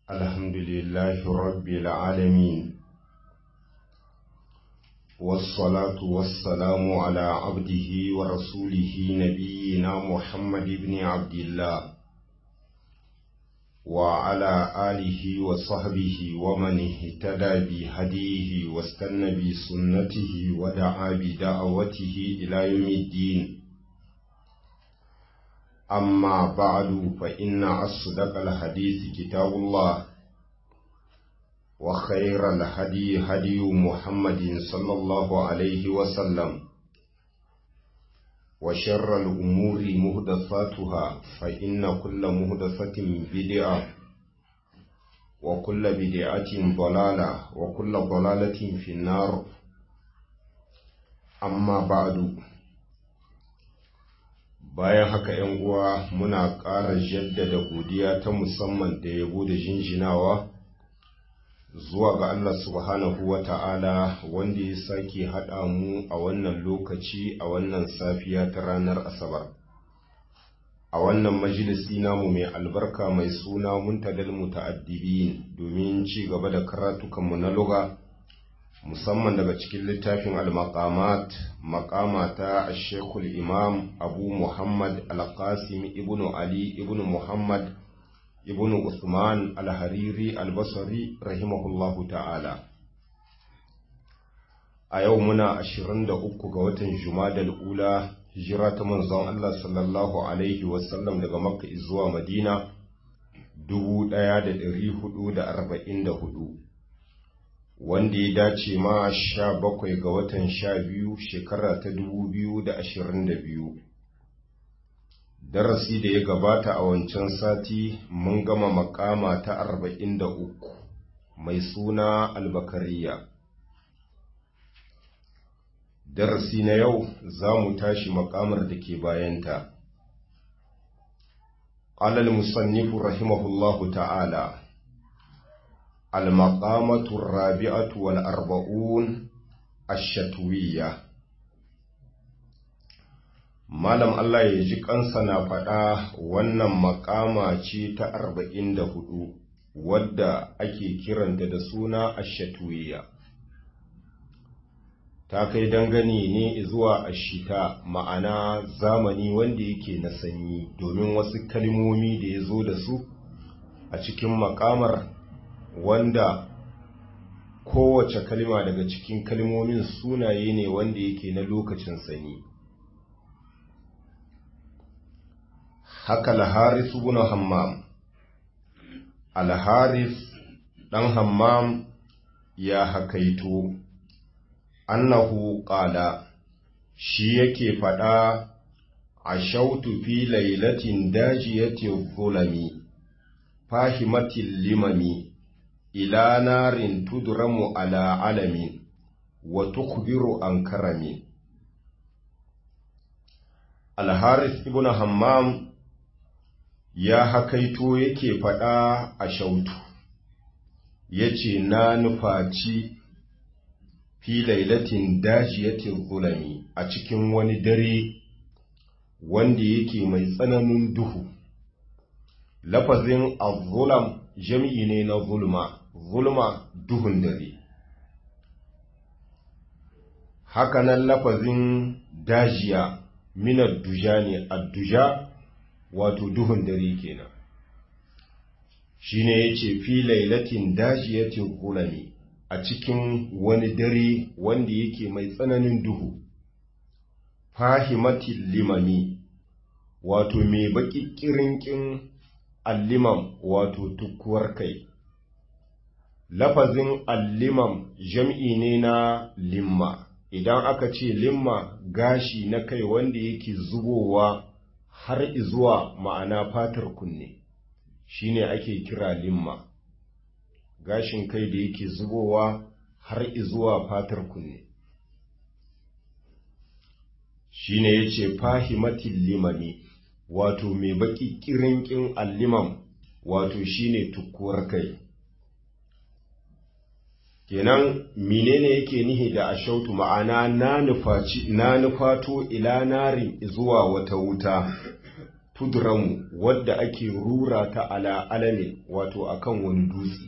الحمد لله رب العالمين والصلاة والسلام على عبده ورسوله نبينا محمد بن عبد الله وعلى آله وصحبه ومن اهتدى بهديه واستنى بسنته ودعا بدعوته إلى يوم الدين أما بعد فإن أصدق الحديث كتاب الله وخير الهدي هدي محمد صلى الله عليه وسلم وشر الأمور مهدفاتها فإن كل مهدفة بدعة وكل بدعة ضلالة وكل ضلالة في النار أما بعد bayan haka ‘yan uwa muna ƙara jaddada godiya ta musamman da yabo da jinjinawa zuwa ga Allah subhanahu wa ta'ala wanda ya sake haɗa mu a wannan lokaci a wannan safiya ta ranar Asabar. A wannan majalisi namu mai albarka mai suna muntadal muta'addibin domin ci gaba da karatukanmu na luga. musamman daga cikin littafin al-maqamat maqama ta shekul imam abu muhammad al-qasim ibn ali ibn muhammad ibn usman al-hariri al-basri rahimahullahu ta'ala a yau muna 23 ga watan jumadal ula hijira ta manzon Allah sallallahu alaihi wasallam daga makka zuwa madina 1444 wanda ya dace ma sha bakwai ga watan sha biyu shekara ta dubu biyu da ashirin da biyu darasi da ya gabata a wancan sati mun gama makama ta arba'in da uku mai suna albakariya darasi na yau za mu tashi makamar da ke bayanta قال المصنف رحمه الله تعالى المقامة الرابعة والأربعون الشتوية Malam Allah ya ji kansa na faɗa wannan makama ce ta arba'in da hudu wadda ake kiranta da suna ashatuwiya. Ta kai dangane ne zuwa ashita ma'ana zamani wanda yake na sanyi domin wasu kalmomi da ya zo da su a cikin makamar wanda kowace kalma daga cikin kalmomin sunaye ne wanda yake na lokacin sanyi haka al-haris ibn hammam al-haris dan hammam ya hakaito annahu qala shi yake fada ashautu fi lailatin dajiyati dhulami fahimatil limami ila narin tudramu ala alamin wa tukhbiru an karami Al-Harith ibn Hammam ya hakaito yake faɗa a shautu yace na nufaci fi lailatin dajiyatin zulami a cikin wani dare wanda yake mai tsananin duhu lafazin az-zulam jam'i ne na zulma zulma duhun dare hakanan lafazin dajiya minar duja ne adduja wato duhun dare kenan shine yace fi lailatin dajiyatin kulami a cikin wani dare wanda yake mai tsananin duhu fahimatil limami wato mai baki kirinkin allimam wato tukkuwar kai lafazin allimam jam'i ne na limma idan aka ce limma gashi na kai wanda yake zubowa har izuwa ma'ana fatar kunne shine ake kira limma gashin kai da yake zubowa har izuwa fatar kunne shine yace fahimatil limami wato mai baki kirinkin allimam wato shine tukkuwar kai kenan menene yake nihi da ashautu ma'ana na nufaci na nufato ila narin zuwa wata wuta tudramu wadda ake rura ta ala alame wato akan wani dutse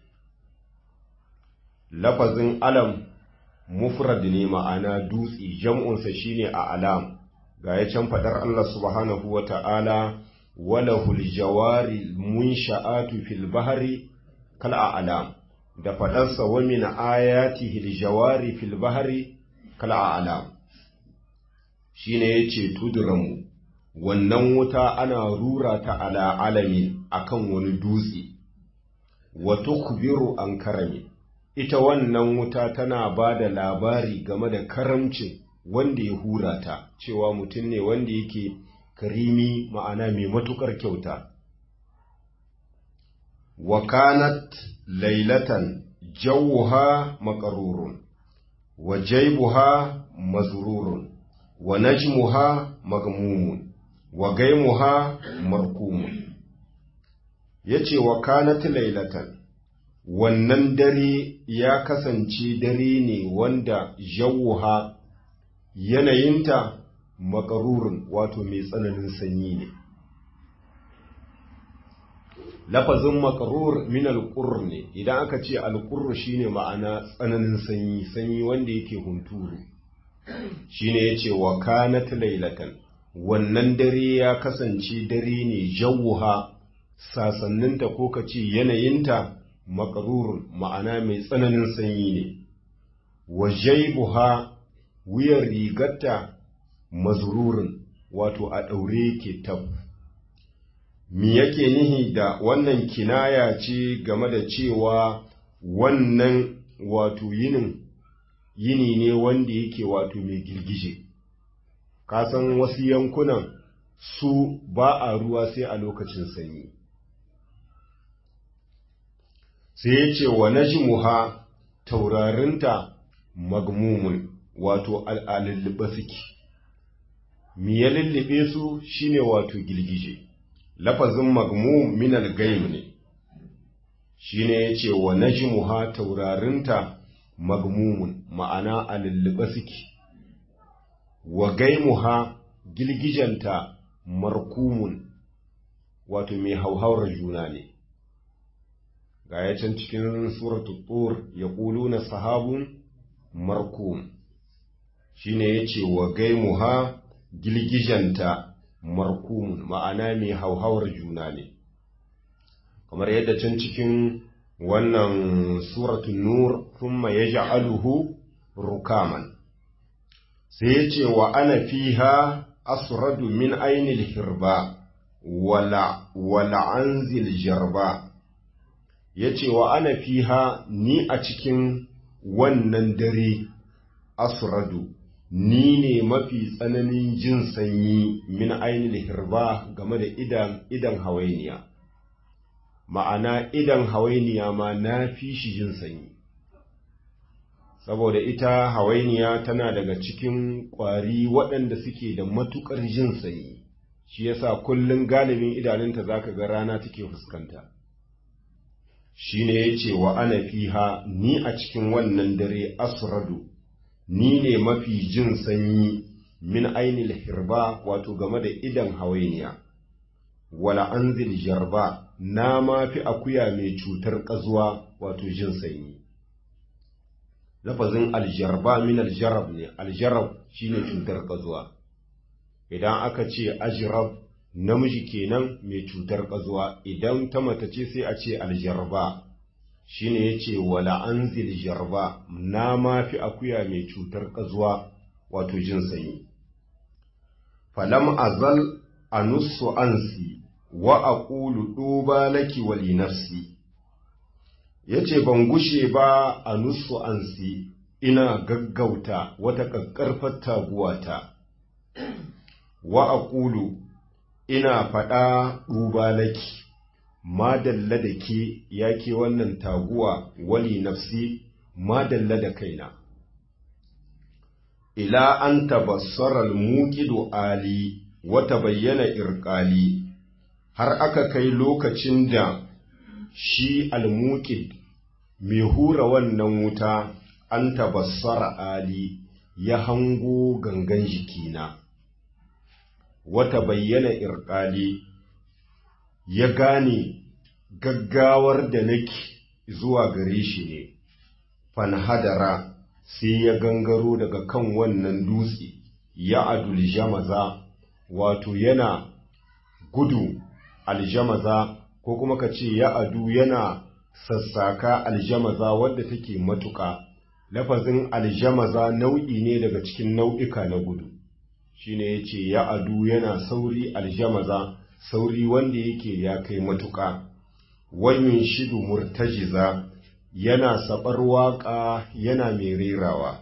lafazin alam mufrad ne ma'ana dutse jam'unsa shine a alam ga ya can fadar Allah subhanahu wa ta'ala walahul jawari munsha'atu fil bahri kal a'lam da fadarsa wa min ayatihi al jawari fil bahri kal a'lam shine yace tudramu wannan wuta ana rura ta ala alami akan wani dutse wa tukbiru an karami ita wannan wuta tana ba da labari game da karamcin wanda ya hura ta cewa mutum ne wanda yake karimi ma'ana mai matukar kyauta wa kanat lailatan jawuha makarurun wa jaibuha mazrurun wa najmuha magmumun wa gaimuha markumun yace wa kanat lailatan wannan dare ya kasance dare ne wanda jawuha yanayinta makarurin wato mai tsananin sanyi ne lafazin makarur min alƙurr ne idan aka ce alƙurr shine ma'ana tsananin sanyi sanyi wanda yake hunturu shine yace wa kanat lailatan wannan dare ya kasance dare ne jawuha sasanninta ko kace yanayinta makarurun ma'ana mai tsananin sanyi ne wa jaibuha wuyan rigarta mazrurin wato a ɗaure ke tab mi yake nihi da wannan kinaya ce game da cewa wannan wato yinin yini ne wanda yake wato mai girgije kasan wasu yankunan su ba a ruwa sai a lokacin sanyi sai ya ce wa najmuha taurarinta magmumun wato al'alulluɓe suke mi ya lullube su shine wato girgije lafazin magmum min al-gaim ne shine yace wa najmuha taurarinta magmumun ma'ana alulluɓe suke wa gaimuha girgijanta markumun wato mai hauhawar juna ne ga ya can cikin suratul tur ya na sahabun markum shine yace wa gaimuha gilgijanta markumun ma'ana mai hauhawar juna ne kamar yadda can cikin wannan suratul nur thumma yaj'aluhu rukaman sai yace wa ana fiha asradu min ainil hirba wala wala anzil jarba ya ce wa ana fiha ni a cikin wannan dare asradu ni ne mafi tsananin jin sanyi min ainihin hirba game da idan idan hawainiya ma'ana idan hawainiya ma na fi shi jin sanyi saboda ita hawainiya tana daga cikin ƙwari waɗanda suke da matuƙar jin sanyi shi yasa kullum galibin idanunta zaka ga rana take fuskanta shi ne ya ce wa ana fiha ni a cikin wannan dare asradu ni ne mafi jin sanyi min ainil hirba wato game da idan hawainiya wala anzil jarba na ma fi akuya mai cutar ƙazuwa wato jin sanyi lafazin aljarba min aljarab ne aljarab shine cutar ƙazuwa idan aka ce ajrab namiji kenan mai cutar ƙazuwa idan ta mata ce sai a ce aljarba shine yace wala anzil jarba na ma fi akuya mai cutar ƙazuwa wato jin sanyi falam azal anussu ansi wa aqulu duba laki wa li nafsi yace ban gushe ba anussu ansi ina gaggauta wata kakkarfar taguwata wa aqulu ina faɗa duba laki madalla da ke ya ke wannan taguwa wali nafsi madalla da kaina ila an tabassarar muƙidu ali wata bayyana irƙali har aka kai lokacin da shi almuƙid mai hura wannan wuta an tabassara ali ya hango gangan jikina wata bayyana irƙali ya gane gaggawar da nake zuwa gare shi ne fanhadara sai ya gangaro daga kan wannan dutse ya adul jamaza wato yana gudu aljamaza ko kuma ka ce ya adu yana sassaka aljamaza wadda take matuƙa lafazin aljamaza nau'i ne daga cikin nau'ika na gudu shine yace ya adu yana sauri aljamaza sauri wanda yake ya kai matuƙa wayun shidu murtajiza yana sabar waƙa yana mai rerawa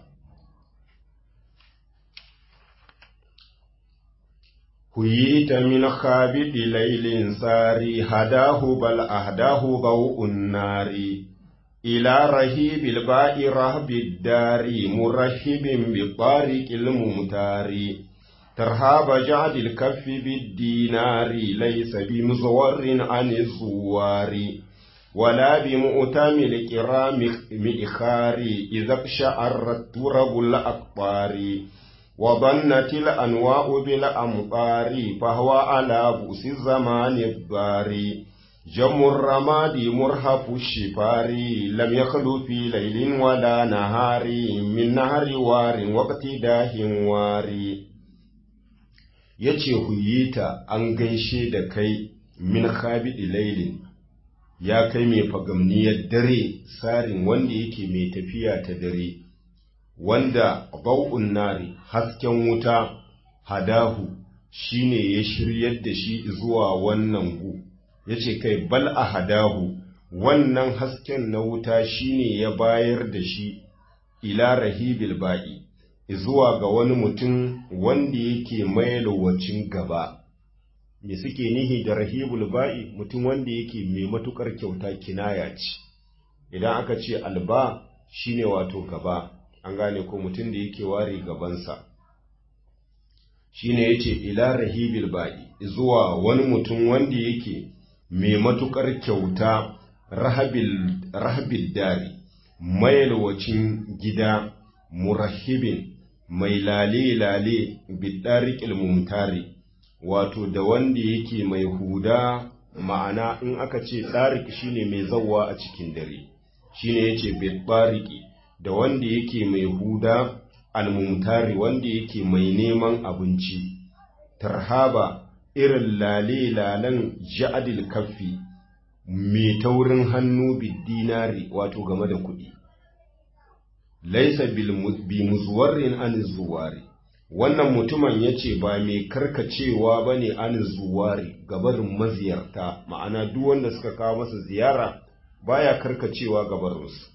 هيت من خابد ليل ساري هداه بل أهداه ضوء النار إلى رهيب الباء رهب الدار مرحب بطارق الممتار ترهاب جعد الكف بالدينار ليس بمزور عن الزوار ولا بمؤتم الكرام مئخار إذا اقشعرت ترب الأقطار وظنت الأنواء بالأمطار فهو على بؤس الزمان الضار جم الرماد مرهف الشفار لم يخلو في ليل ولا نهار من نهر وار واقتداه وار yace huyita an gaishe da kai min khabidi lailin ya kai mai fagamniyar dare sarin wanda yake mai tafiya ta dare wanda bau'un nari hasken wuta hadahu shine ya shiryar da shi zuwa wannan gu yace kai bal a hadahu wannan hasken na wuta shine ya bayar da shi ila rahibil ba'i zuwa ga wani mutum wanda yake mai lowacin gaba me suke nihi da rahibul ba'i mutum wanda yake mai matukar kyauta kinaya ce idan aka ce alba shine wato gaba an gane ko mutum da yake ware gabansa shine yace ila rahibil ba'i zuwa wani mutum wanda yake mai matukar kyauta rahabil rahabil dari mayalwacin gida murahibin mai lale lale bidariqil mumtari wato da wanda yake mai huda ma'ana in aka ce ɗarik shine mai zawwa a cikin dare shine yace bidariqi da wanda yake mai huda almumtari wanda yake mai neman abinci tarhaba irin lale-lalen ja'adil kaffi mai taurin hannu dinari wato game da kuɗi laisa bi muzuwarin an zuwari wannan mutumin ya ce ba mai karkacewa ba ne an zuwari gabarin maziyarta ma'ana duk wanda suka kawo masa ziyara baya karkacewa gabarinsu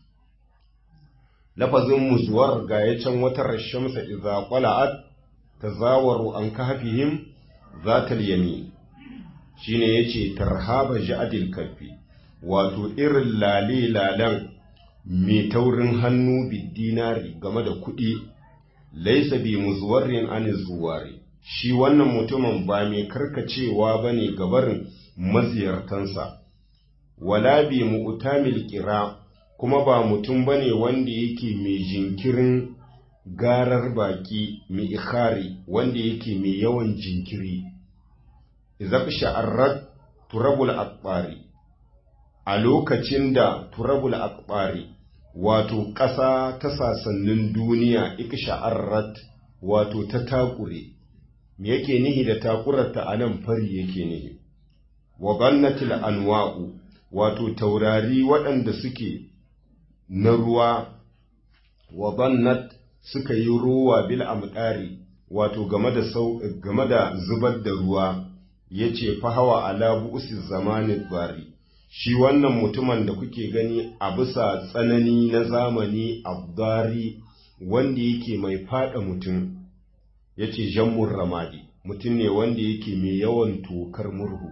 lafazin muzuwar ga ya can wata rashamsa iza qala'at tazawaru an kahfihim zatal yamin shine yace tarhaba ja'dil kafi wato irin lale lalan mai taurin hannu bidinari game da kuɗi laisa bi muzuwarin an zuwari shi wannan mutumin ba mai karkacewa bane gabarin maziyartansa wala bi mu'tamil qira kuma ba mutum ba ne wanda yake mai jinkirin garar baki mai ikhari wanda yake mai yawan jinkiri izab sha'arrat turabul akbari a lokacin da turabul akbari wato ƙasa ta sasannin duniya ik sha'arrat wato ta takure me yake nihi da takurarta a nan fari yake nihi wa gannatil anwa'u wato taurari waɗanda suke na ruwa wa bannat suka yi ruwa bil amdari wato game da sau game da zubar da ruwa yace fa hawa ala bu'si zamanin bari shi wannan mutumin da kuke gani a bisa tsanani na zamani abdari wanda yake mai fada mutum yace jammur ramadi mutum ne wanda yake mai yawan tokar murhu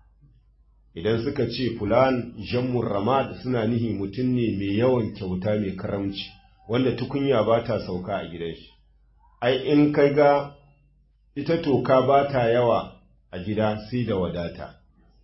idan suka ce fulan jammur ramad suna nihi mutum ne mai yawan kyauta mai karamci wanda tukunya ba ta sauka a gidan shi ai in kai ga ita toka ba ta yawa a gida sai da wadata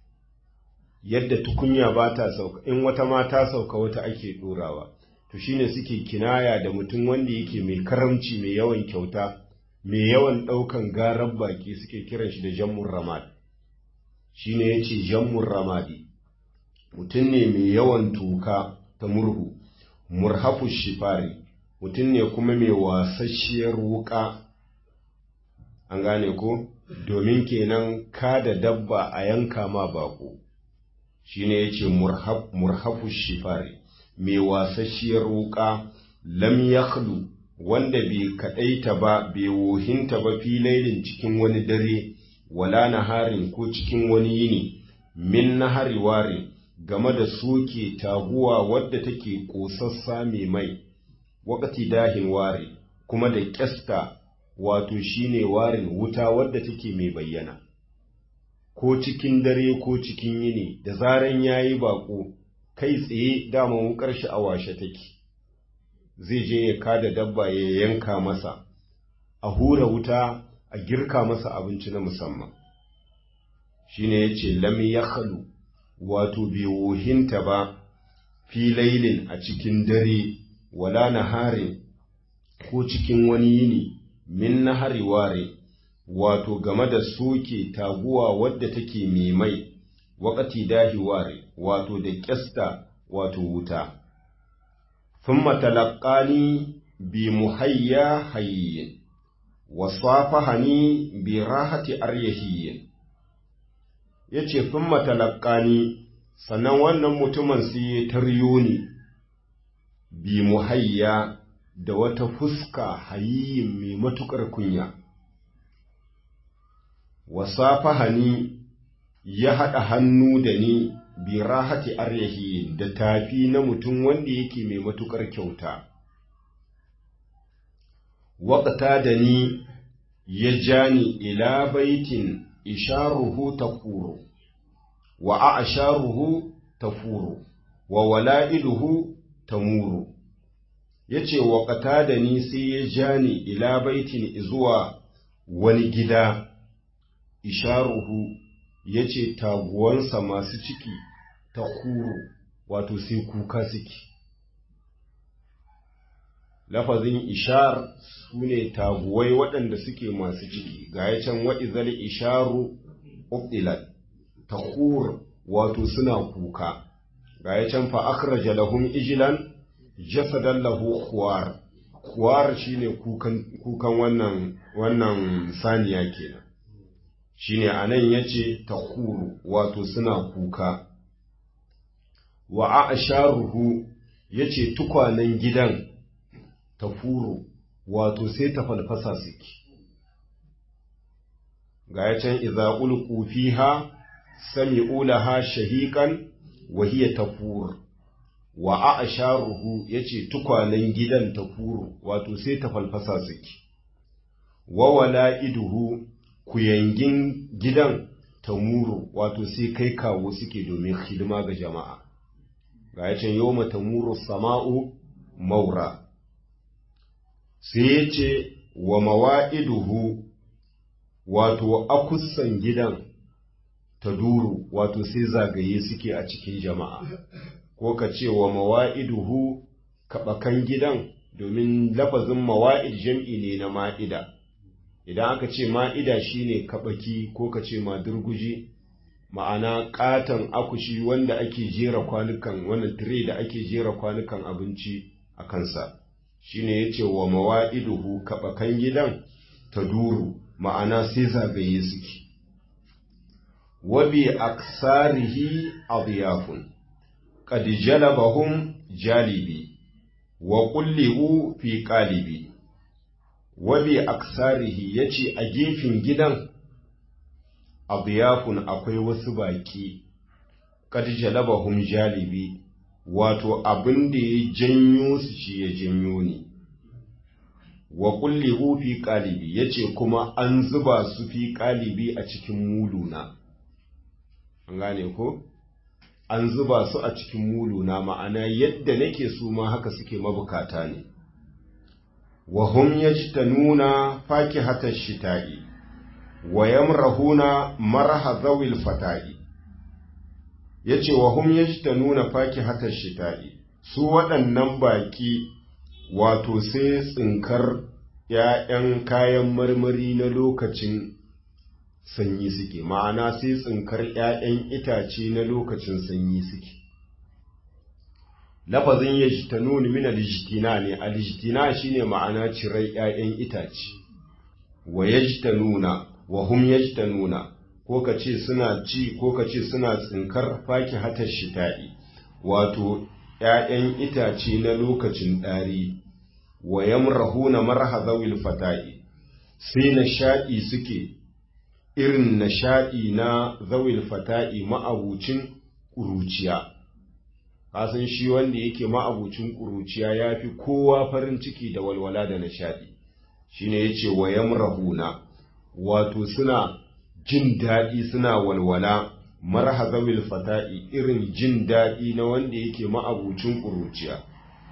yadda tukunya ba ta sauka in wata ma ta sauka wata ake ɗorawa to shine suke kinaya da mutum wanda yake mai karamci mai yawan kyauta mai yawan ɗaukan garar baki suke kiran shi da jammun ramad shi ne ya ce jammun ramadi mutum ne mai yawan tuka ta murhu murhafu shifari mutum ne kuma mai wasasshiyar wuka an gane ko domin kenan ka da dabba a yanka ma bako shi ne ya ce murhafu shifari mai wasasshiyar wuka lam yakhlu wanda bai kaɗaita ba bai wohinta ba filailin cikin wani dare wala naharin ko cikin wani yini min nahari ware game da soke taguwa wadda take ƙosassa mai mai wakati dahin ware kuma da ƙyasta wato shine warin wuta wadda take mai bayyana ko cikin dare ko cikin yini da zaran yayi bako kai tsaye dama wukar shi a washe take zai je ya kada dabba ya yanka masa a hura wuta a girka masa abinci na musamman shine yace lam yakhlu wato bai wohinta ba fi lailin a cikin dare wala naharin ko cikin wani yini min nahari ware wato game da soke taguwa wadda take mai mai wakati dahi ware wato da kyasta wato wuta thumma talaqqani bi muhayya hayyin wa safahani bi rahati aryahiyyin yace thumma talaqqani sannan wannan mutumin sai ya taryo ni bi muhayya da wata fuska hayyin mai matukar kunya wa safahani ya haɗa hannu da ni bi rahati aryahi da tafi na mutum wanda yake mai matukar kyauta waƙata da ni ya ja ni ila baitin isharuhu tafuru wa a'sharuhu tafuru wa wala'iduhu tamuru yace waƙata da ni sai ya ja ni ila baitin zuwa wani gida isharuhu yace taguwansa masu ciki ta kuro wato sai kuka suke lafazin ishar su ne taguwai waɗanda suke masu ciki ga ya can wa'izal isharu ubdilat ta wato suna kuka ga ya can fa akhraja lahum ijlan jasadan lahu khuwar khuwar shine kukan kukan wannan wannan saniya kenan shine anan yace takuru wato suna kuka wa a'sharuhu yace tukwanen gidan tafuru wato sai ta falfasa suke ga ya can idza ulqu fiha sami'u laha shahiqan wa hiya tafur wa a'sharuhu yace tukwanen gidan tafuru wato sai ta falfasa suke wa wala'iduhu kuyangin gidan tamuru wato sai kai kawo suke domin hidima ga jama'a ga ya can yawma tamuru sama'u maura sai ya ce wa mawa'iduhu wato akussan gidan ta duru wato sai zagaye suke a cikin jama'a ko ka ce wa mawa'iduhu kaɓakan gidan domin lafazin mawa'id jam'i ne na ma'ida idan aka ce ma'ida shine kaɓaki ko ka ce madurguji ma'ana ƙaton akushi wanda ake jera kwanukan wannan tire da ake jera kwanukan abinci a kansa shine yace wa mawa'iduhu kabakan gidan ta duru ma'ana sai zagaye suke wa bi aksarihi adyafun qad jalabahum jalibi wa qullibu fi qalibi wa bi aksarihi yace a gefen gidan adyafun akwai wasu baki qad jalabahum jalibi wato abin da ya janyo su shi ya janyo ni wa kulli fi qalibi yace kuma an zuba su fi qalibi a cikin muluna an gane ko an zuba su a cikin muluna ma'ana yadda nake su ma haka suke mabukata ne wa hum yajtanuna fakihatash shita'i wa yamrahuna marha zawil fata'i ya ce wa hum ya nuna faki hatar shita'i su waɗannan baƙi wato sai tsinkar ‘ya'yan kayan marmari na lokacin sanyi suke, ma'ana sai tsinkar ‘ya'yan itace na lokacin sanyi suke. Lafazin ya ji ta nuni min alijitina ne, alijitina shi ne ma'ana cirar ‘ya'yan itace, wa ya ji ta nuna, wa hum ya ji ta nuna, ko ka ce suna ci, ko ka ce suna tsinkar faki hatar shita'i, wato ‘ya'yan itace na lokacin ɗari. wa yamrahuna marhazawil fata'i sai nishaɗi suke irin nishaɗi na zawil fata'i ma'abucin ƙuruciya kasan shi wanda yake ma'abucin ƙuruciya ya fi kowa farin ciki da walwala da nishaɗi shine yace wa yamrahuna wato suna jin daɗi suna walwala marhazawil fata'i irin jin daɗi na wanda yake ma'abucin ƙuruciya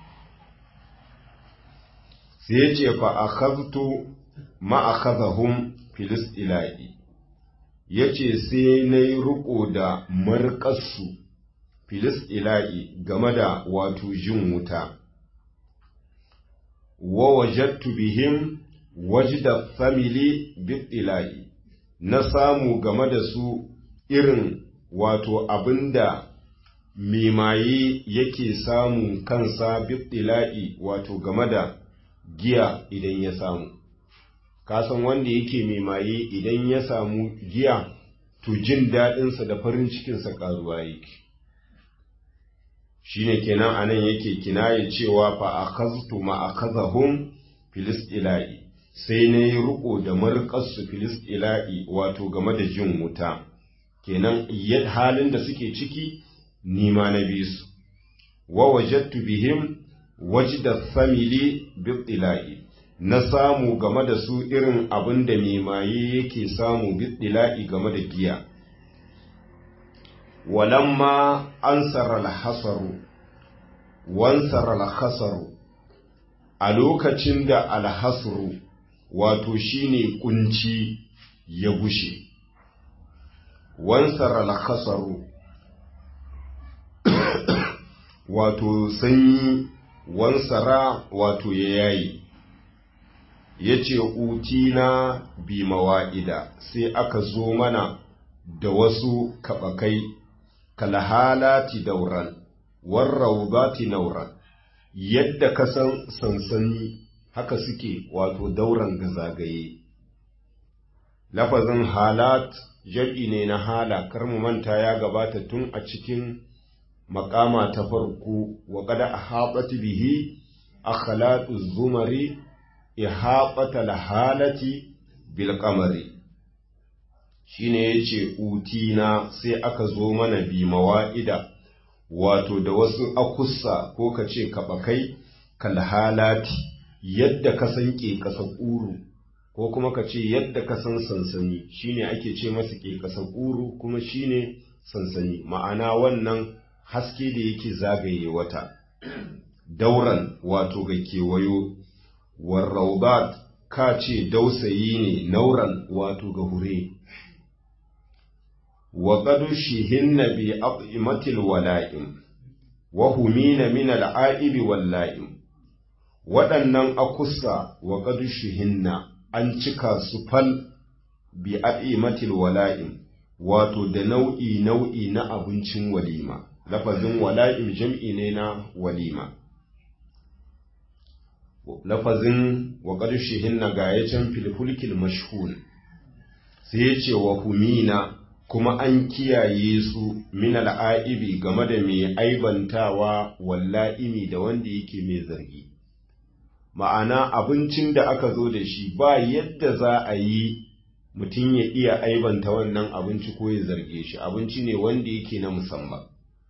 sai ya ce fa akhadtu ma akhadhahum filis ilahi yace sai nayi riko da marƙasu filis ilahi game da wato jin wuta wa wajadtu bihim wajda famili bidilahi na samu game da su irin wato abinda mimaye yake samun kansa bidilahi wato game da giya idan ya samu kasan wanda yake mai maye idan ya samu giya to jin daɗinsa da farin cikinsa ƙaruwa yake shine kenan anan yake kinaye cewa fa akhaztu ma akhazahum filis ila'i sai na yi riko da marƙarsu filis ila'i wato game da jin wuta kenan halin da suke ciki nima na bisu wa wajattu bihim wajda famili bidila'i na samu game da su irin abin da maye yake samu bidila'i game da giya walamma ansara alhasaru wansara alhasaru a lokacin da alhasru wato shine kunci ya gushe wansara alhasaru wato sanyi wansara wato ya yayi ya ce utina bi mawa'ida sai aka zo mana da wasu kaɓakai kalhalati dauran warraubati nauran yadda ka san sansani haka suke wato dauran ga zagaye lafazin halat jam'i ne na hala kar mu manta ya gabata tun a cikin makama ta farko wa kada a haɓata bihi a khalatu zumari ihaɓata lahalati bilkamari shi ne ya ce utina sai aka zo mana bi mawa'ida wato da wasu akussa ko ka ce kaɓakai kalhalati yadda ka san ke ƙasa ƙuru ko kuma ka ce yadda ka san sansani shine ake ce masa ke ƙasa ƙuru kuma shine sansani ma'ana wannan haske da yake zagaye wata dauran wato ga kewayo warraubat ka ce dausayi ne nauran wato ga hure wa qad shihinna bi aqimatil wala'im wa humina min al'aibi walla'im waɗannan akusa wa qad shihinna an cika su fal bi aqimatil wala'im wato da nau'i nau'i na abincin walima lafazin wala'im jam'i ne na walima lafazin wa ƙarshihin na gayacin filfulkil mashhul sai ya ce wa humina kuma an kiyaye su min al'aibi game da mai aibantawa walla'imi da wanda yake mai zargi ma'ana abincin da aka zo da shi ba yadda za a yi mutum ya iya aibanta wannan abinci ko ya zarge shi abinci ne wanda yake na musamman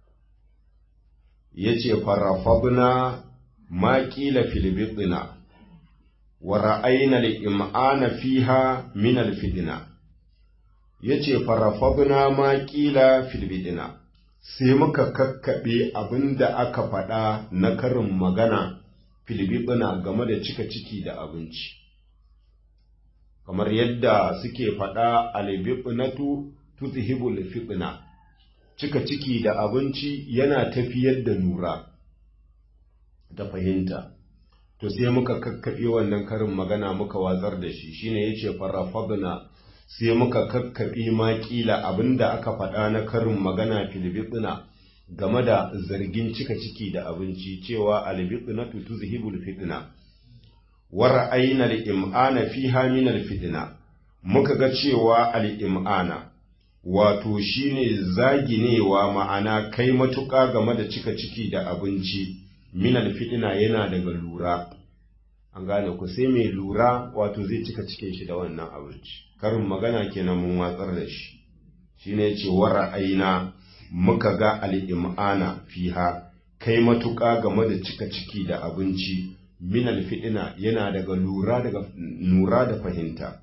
ya ce farafabna ma ƙila filibitina wa ra'ayna im'ana fiha min alfidina ya ce farafabna ma ƙila filibitina sai muka kakkaɓe abin da aka faɗa na karin magana filibitina game da cika ciki da abinci kamar yadda suke faɗa albibinatu tuzhibul fitna cika ciki da abinci yana tafiyar da nura da fahimta to sai muka kakkaɓe wannan karin magana muka watsar da shi shine yace farafadna sai muka kakkaɓe ma kila abinda aka faɗa na karin magana filibitsina game da zargin cika ciki da abinci cewa albitsina tuzhibul fitna wa ra'ayna al-im'ana fiha min al-fitna muka ga cewa al-im'ana wato shine zaginewa ma'ana kai matuƙa game da cika ciki da abinci min al-fitna yana daga lura an gane ku sai mai lura wato zai cika cikin shi da wannan abinci karin magana kenan mun watsar da shi shine ce wa ra'ayna muka ga al'im'ana fiha kai matuƙa game da cika ciki da abinci min alfi'ina yana daga lura daga nura da fahimta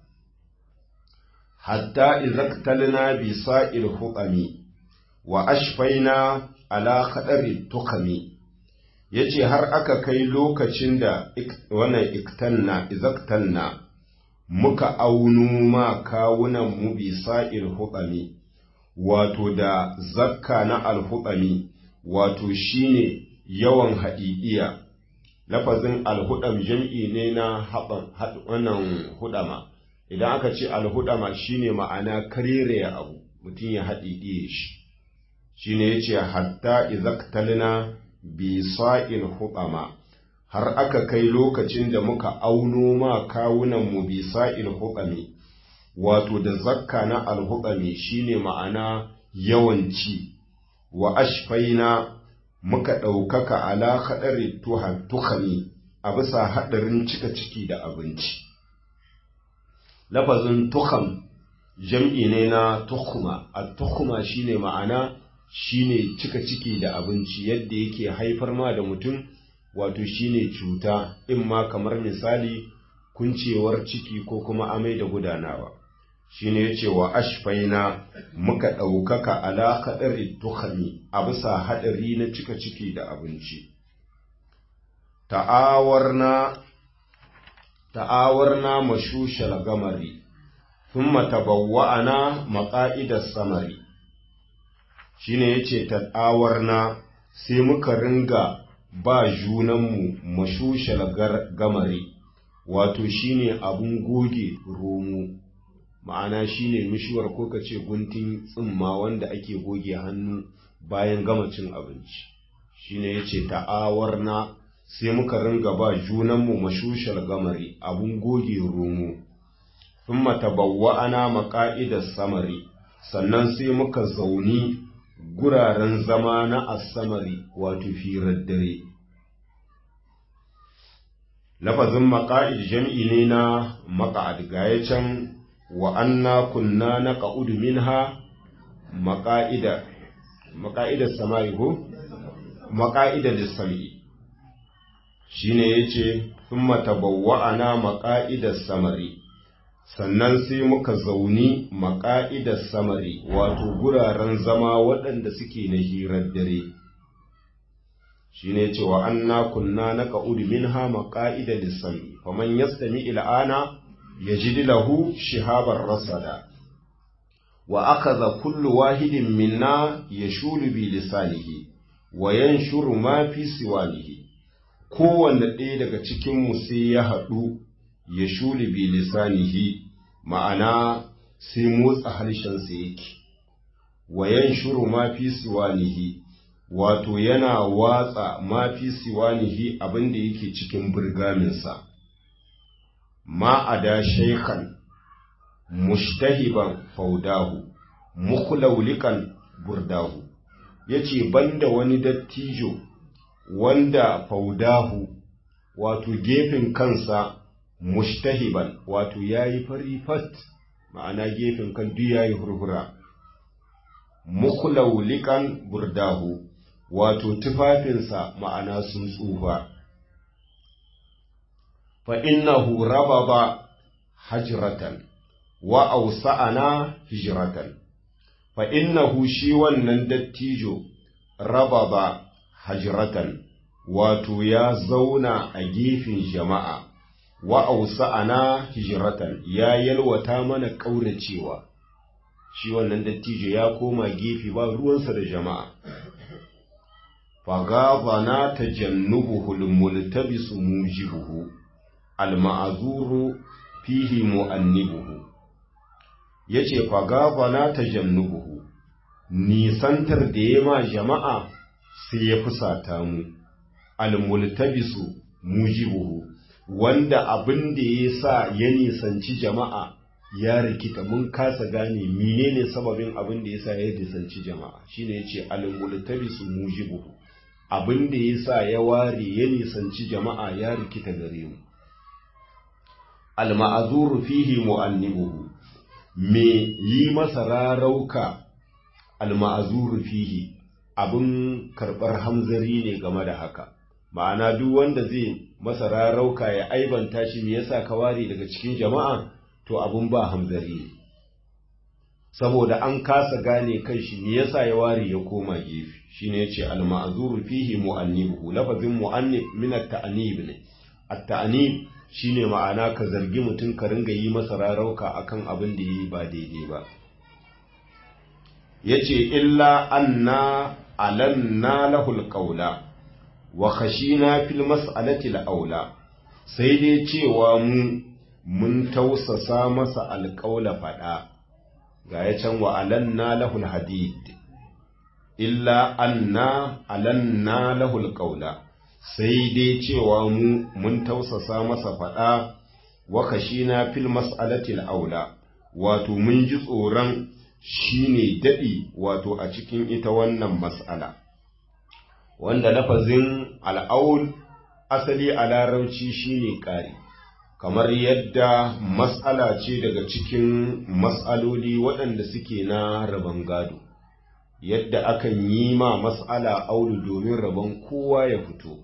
hatta izaktalna bi sa'il huqami wa ashfaina ala khadari tukami yace har aka kai lokacin da wannan iktanna izaktanna muka aunu ma kawunan mu bi sa'il huqami wato da zakka na alhuɗami wato shine yawan haɗiɗiya lafazin alhuɗam jam'i ne na wannan huɗama idan aka ce alhuɗama shine ma'ana karere abu mutum ya haɗiɗiye shi shine yace hatta izaktalna bi sa'il huɗama har aka kai lokacin da muka auno ma kawunan mu bi sa'il huɗami wato da zakka na alhuɗami shine ma'ana yawanci wa ashfaina muka ɗaukaka ala haɗari tuhami a bisa haɗarin cika ciki da abinci lafazin tuham jam'i ne na tuhuma a tuhuma shine ma'ana shine cika ciki da abinci yadda yake haifar ma da mutum wato shine cuta in ma kamar misali kuncewar ciki ko kuma amai da gudanawa shine yace wa ashfaina muka ɗaukaka ala haɗari tuhami a bisa haɗari na cika ciki da abinci ta'awarna ta'awarna mashushal gamari thumma tabawwa'ana maqa'idas samari shine yace ta'awarna sai muka ringa ba junanmu mashushal gamari wato shine abun goge romo ma'ana shine mishuwar ko ka ce guntun tsimma wanda ake goge hannu bayan gama cin abinci shine yace ta'awarna sai muka ringa ba junanmu mashushal gamari abun goge romo thumma tabawwa'ana maqa'idas samari sannan sai muka zauni guraren zama na asamari wato firar dare lafazin maqa'id jam'i ne na maqa'ad gaya can wa anna kunna naqa'udu minha maqa'ida maqa'ida samai ko maqa'ida lis-sam'i shine yace thumma tabawwa'ana maqa'ida samari sannan sai muka zauni maqa'ida samari wato guraren zama waɗanda suke na hirar dare shine yace wa anna kunna naqa'udu minha maqa'ida lis-sam'i faman yastami il'ana يجد له شهابا رصدا وأخذ كل واحد منا يشول بلسانه وينشر ما في سوانه kowanne ɗaya daga cikinmu sai ya haɗu ya shuli bi lisanihi ma'ana sai motsa harshensa yake wayan shuru ma fi siwanihi wato yana watsa ma fi siwanihi abinda yake cikin burgaminsa ma a da shaikan mushtahiban faudahu mukhlaulikan burdahu yace banda wani dattijo wanda faudahu wato gefen kansa mushtahiban wato yayi fari fat ma'ana gefen kan duk yayi hurhura mukhlaulikan burdahu wato tufafinsa ma'ana sun tsufa فإنه ربض حجرة وأوسعنا هجرة فإنه شيوان نندتيجو ربض حجرة wato ya zauna a gefen jama'a wa ausa'ana hijratan ya yalwata mana ƙauracewa shi wannan dattijo ya koma gefe ba ruwansa da jama'a fagabana tajannubuhu almultabisu mujibuhu alma'azuru fihi mu'annibuhu yace fagabana tajannubuhu nisantar da ya ma jama'a sai ya fusata mu almultabisu mujibuhu wanda abin da ya sa ya nisanci jama'a ya rikita mun kasa gane menene sababin abin da ya sa ya nisanci jama'a shine yace almultabisu mujibuhu abin da ya sa ya ware ya nisanci jama'a ya rikita gare mu alma'azuru fihi mu'annibuhu me yi masa rarauka alma'azuru fihi abin karɓar hamzari ne game da haka ma'ana duk wanda zai masa rarauka ya aibanta shi me yasa ka ware daga cikin jama'a to abin ba hamzari ne saboda an kasa gane kan shi me yasa ya ware ya koma gefe shine yace al-ma'zuru fihi mu'annibuhu lafazin mu'annib min at-ta'nib ne at-ta'nib shine ma'ana ka zargi mutum ka ringa yi masa rarauka akan abin da yi ba daidai ba yace illa anna alanna lahul qawla wa khashina fil mas'alati al-aula sai dai cewa mu mun tausasa masa alƙaula faɗa ga ya can wa alanna lahul hadid illa anna alanna lahul qawla sai dai cewa mu mun tausasa masa faɗa wa kashina fil mas'alati aula wato mun ji tsoron shine daɗi wato a cikin ita wannan mas'ala wanda lafazin al'aul asali a larabci shine ƙari kamar yadda mas'ala ce daga cikin mas'aloli waɗanda suke na rabon gado yadda akan yi ma mas'ala aulu domin rabon kowa ya fito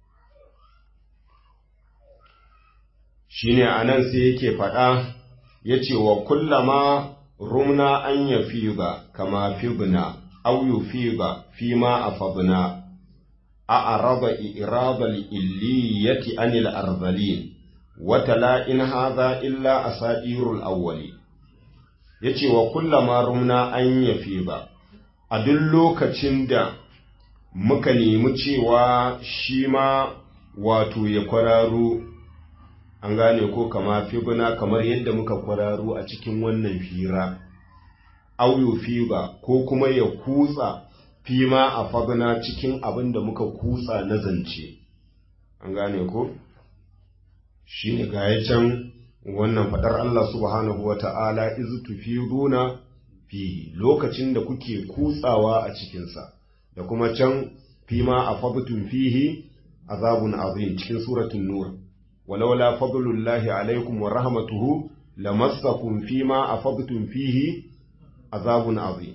shine anan sai yake faɗa ya ce wa kullama rumna an ya fi ba kama fibna au yu fi ba fi ma a fabna a araba irabal illiyati anil arzalin watala in haza illa asadirul awwali yace wa kullama rumna an yafi ba a duk lokacin da muka nemi cewa shi ma wato ya kwararo an gane ko kama fibuna kamar yadda muka kwararo a cikin wannan fira auyo fiba ko kuma ya kutsa fima a fabuna cikin abin da muka kutsa na zance an gane ko shi ne ga can wannan faɗar Allah subhanahu wa ta'ala izu tufiruna fihi lokacin da kuke kutsawa a cikinsa da kuma can fima a fabtun fihi azabun azim cikin suratun nur walaula fadlullahi alaikum wa rahmatuhu lamassakum fima afadtum fihi azabun azim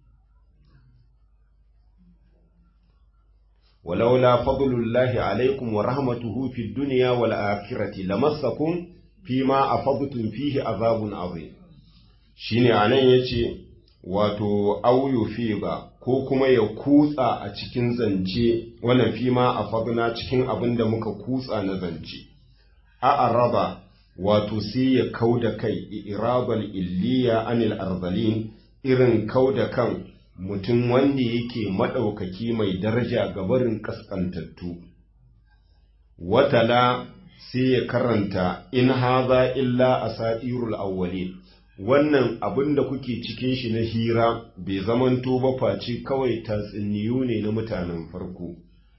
ولولا فضل الله عليكم ورحمته في الدنيا والآخرة لمسكم فيما أفضتم فيه عذاب عظيم shine anan yace wato auyu fiba ko kuma ya kutsa a cikin zance wannan fima a fadna cikin abin da muka kutsa na zance a araba wato sai ya kauda kai irabal illiya anil arzalin irin kauda kan mutum wanda yake maɗaukaki mai daraja ga barin ƙasƙantattu. Watala sai ya karanta in haza illa a sa'irul awwali wannan abin da kuke cikin shi na hira bai zamanto ba face kawai tatsuniyu ne na mutanen farko.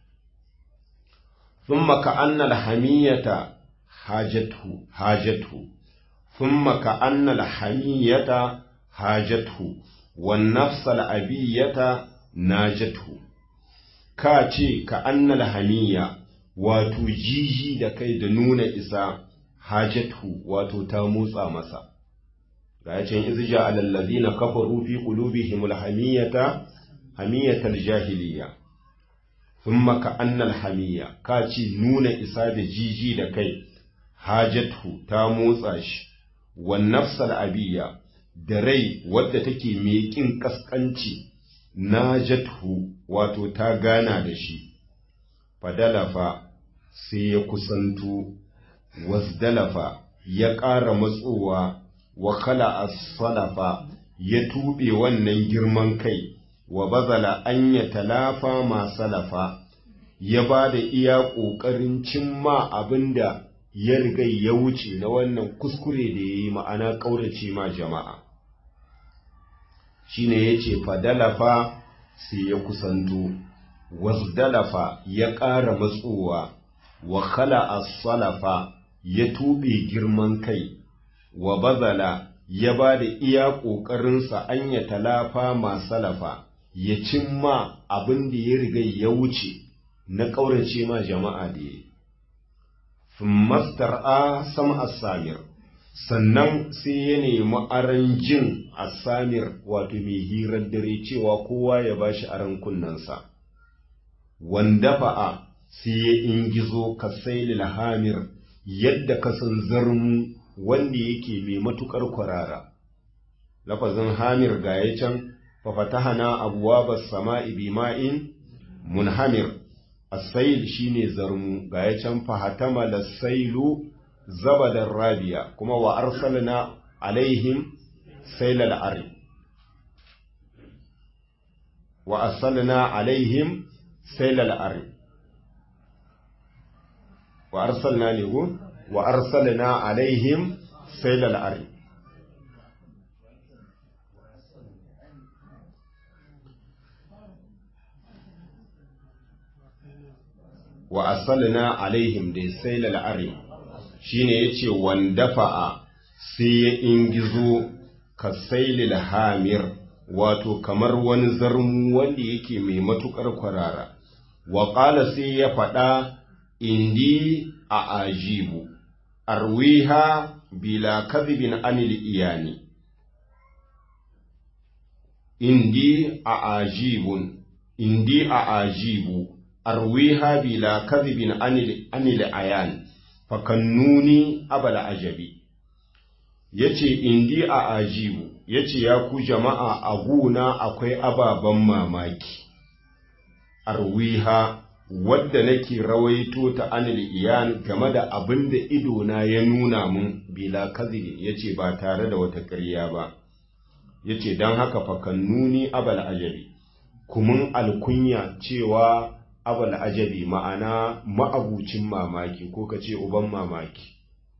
Sun maka annal hamiyata hajatu, hajatu, sun maka annal hamiyata hajatu. والنفس الأبية ناجته كاتي كأن الهمية wato jiji da kai da nuna isa hajatu wato ta motsa masa ga yacin izja alallazina kafaru fi qulubihim alhamiyata hamiyatal jahiliya thumma ka annal hamiya ka ci nuna isa da jiji da kai hajatu ta motsa shi wan nafsal abiyya da rai wadda take mai ƙin ƙasƙanci na jathu wato ta gana da shi, fadalafa sai ya kusanto, wasdalafa ya ƙara matsowa, wa kala salafa ya tuɓe wannan girman kai, wa bazala an ya talafa ma salafa ya ba da iya ƙoƙarin cimma abin da ya riga ya wuce na wannan kuskure da ya yi ma'ana ƙaurace ma jama'a shine ya ce fadalafa sai ya kusanto wasdalafa ya ƙara matsowa wa khala salafa ya tuɓe girman kai wa bazala ya ba da iya ƙoƙarinsa an ya talafa masalafa ya cimma abin da ya riga ya wuce na ƙaurace ma jama'a da ya mastar a sama asamir sannan sai ya nemi aran jin asamir wato mai hirar dare cewa kowa ya ba shi aran kunnensa wanda fa'a sai ya ingizo ka sailil hamir yadda ka san zarmu wanda yake mai matukar kwarara lafazin hamir ga ya can fafatahana abuwa sama'i bima'in munhamir asail shine zarmu ga ya can fahatama lasailu zabadar rabiya kuma wa arsalna alaihim sailal ari wa arsalna alaihim sailal ari wa arsalna ne ko wa arsalna alaihim sailal ari wa arsalna alaihim da sailal ari shine yace wandafa'a sai ya ingizo ka sailil hamir wato kamar wani zarmu wanda yake mai matukar kwarara wa qala sai ya faɗa indi a ajibu arwiha bila kadhibin anil iyani indi a ajibun indi a ajibu arwiha bila kadhibin anil anil ayan fakannuni abala ajabi yace indi a ajibu yace ya ku jama'a a guna akwai ababen mamaki arwiha wadda nake rawaito ta anil iyan game da abin da idona ya nuna mun bila kazibin yace ba tare da wata ƙarya ba yace don haka fakannuni abal ajabi kumin alkunya cewa abal ajabi ma'ana ma'abucin mamaki ko ka ce uban mamaki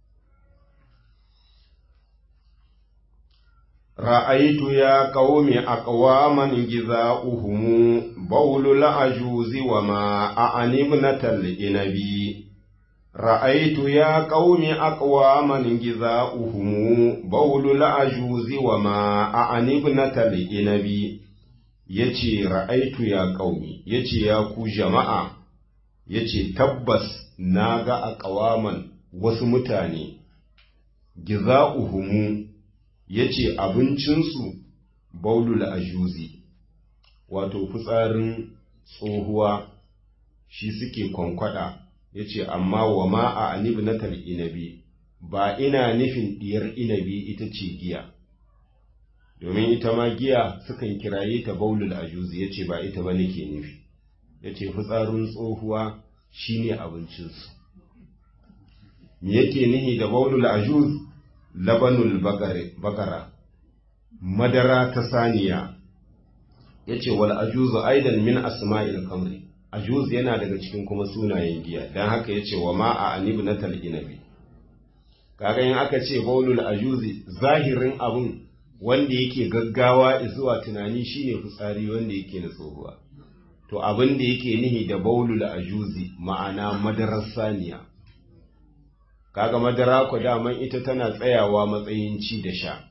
ra'aitu ya qaumi aqwaman giza'uhum bawlul ajuzi wa ma a'anibnatal inabi ra'aitu ya qaumi aqwaman giza'uhum bawlul ajuzi wa ma a'anibnatal inabi yace ra'aitu ya qaumi yace ya ku jama'a yace tabbas naga aqwaman wasu mutane giza'uhum ya ce abincinsu baulul ajuzi wato fitsarin tsohuwa shi suke kwankwada ya ce amma wa ma a anibnatal inabi ba ina nufin diyar inabi ita ce giya domin ita ma giya sukan kiraye ta baulul ajuzi ya ce ba ita ba nake nufi ya ce fitsarin tsohuwa shine abincinsu me yake nihi da baulul ajuzi labanul bakara madara ta saniya ya ce wal ajuzu aidan min asma'il kamri ajuz yana daga cikin kuma sunayen giya don haka ya ce wa ma'a anibu na tal'inabi kaga yin aka ce baulul ajuzi zahirin abun wanda yake gaggawa zuwa tunani shine fitsari wanda yake na tsohuwa to abin da yake nihi da baulul ajuzi ma'ana madarar saniya kaga madara ku daman ita tana tsayawa matsayin ci da sha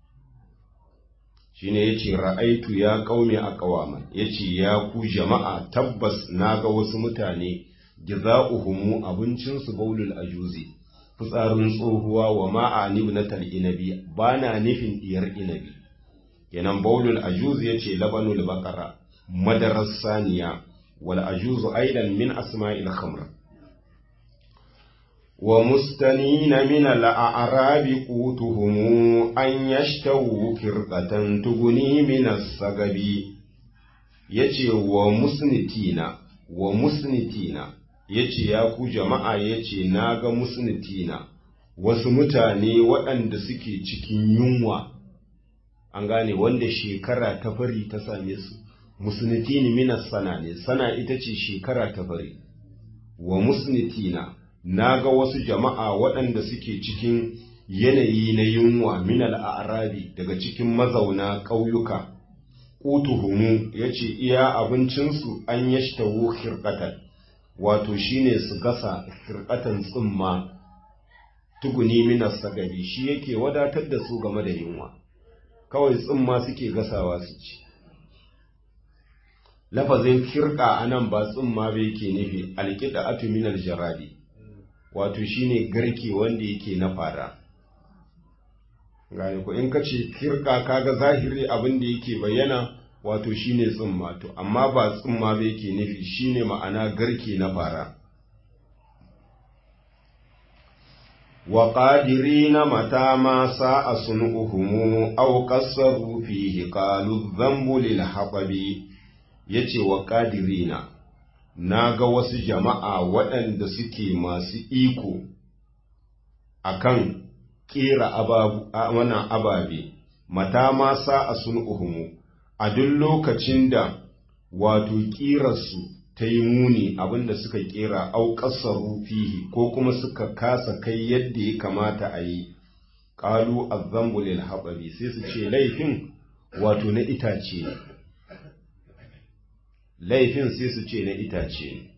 shine yace ra'aitu ya qaumi aqwaman yace ya ku jama'a tabbas naga wasu mutane jaza'uhum abincin su baulul ajuzi fitsarin tsohuwa wa ma'ani ibnatal inabi bana nufin diyar inabi kenan baulul ajuzi yace labanul baqara madarar saniya wal ajuzu aidan min asma'il khamr ومستنين من الأعراب قوتهم أن يشتوا فرقة تغني من السقب yace wa musnitina wa musnitina yace ya ku jama'a yace na ga musnitina wasu mutane waɗanda suke cikin yunwa an gane wanda shekara ta fari ta same su musnitin minas sana ne sana ita ce shekara ta bari wa musnitina na ga wasu jama'a waɗanda suke cikin yanayi na yunwa minal arabi daga cikin mazauna ƙauyuka ƙutuhumu ya ce iya abincinsu an yashtawo hirƙatan wato shine su gasa hirƙatan tsimma tuguni minas sagari shi yake wadatar da su game da yunwa kawai tsimma suke gasawa su ci lafazin firka a nan ba tsimma ba yake nufi alƙida atuminal jaradi wato shine garke wanda yake na fara gane ko in ka ce firka kaga zahiri abin da yake bayyana wato shine tsimma to amma ba tsimma ba yake nufi shine ma'ana garke na fara wa qadirina mata ma sa'a sun'uhum aw qassaru fihi qalu dhanbu lil haqabi yace wa qadirina naga wasu jama'a waɗanda suke masu iko akan kera ababu wannan ababe mata ma sa'a sun'uhum a duk lokacin da wato ƙirarsu ta yi muni abinda suka ƙera auƙasar fihi ko kuma suka kasa kai yadda ya kamata a yi ƙalu azzambu lil haɓari sai su ce laifin wato na itace ne laifin sai su ce na itace ne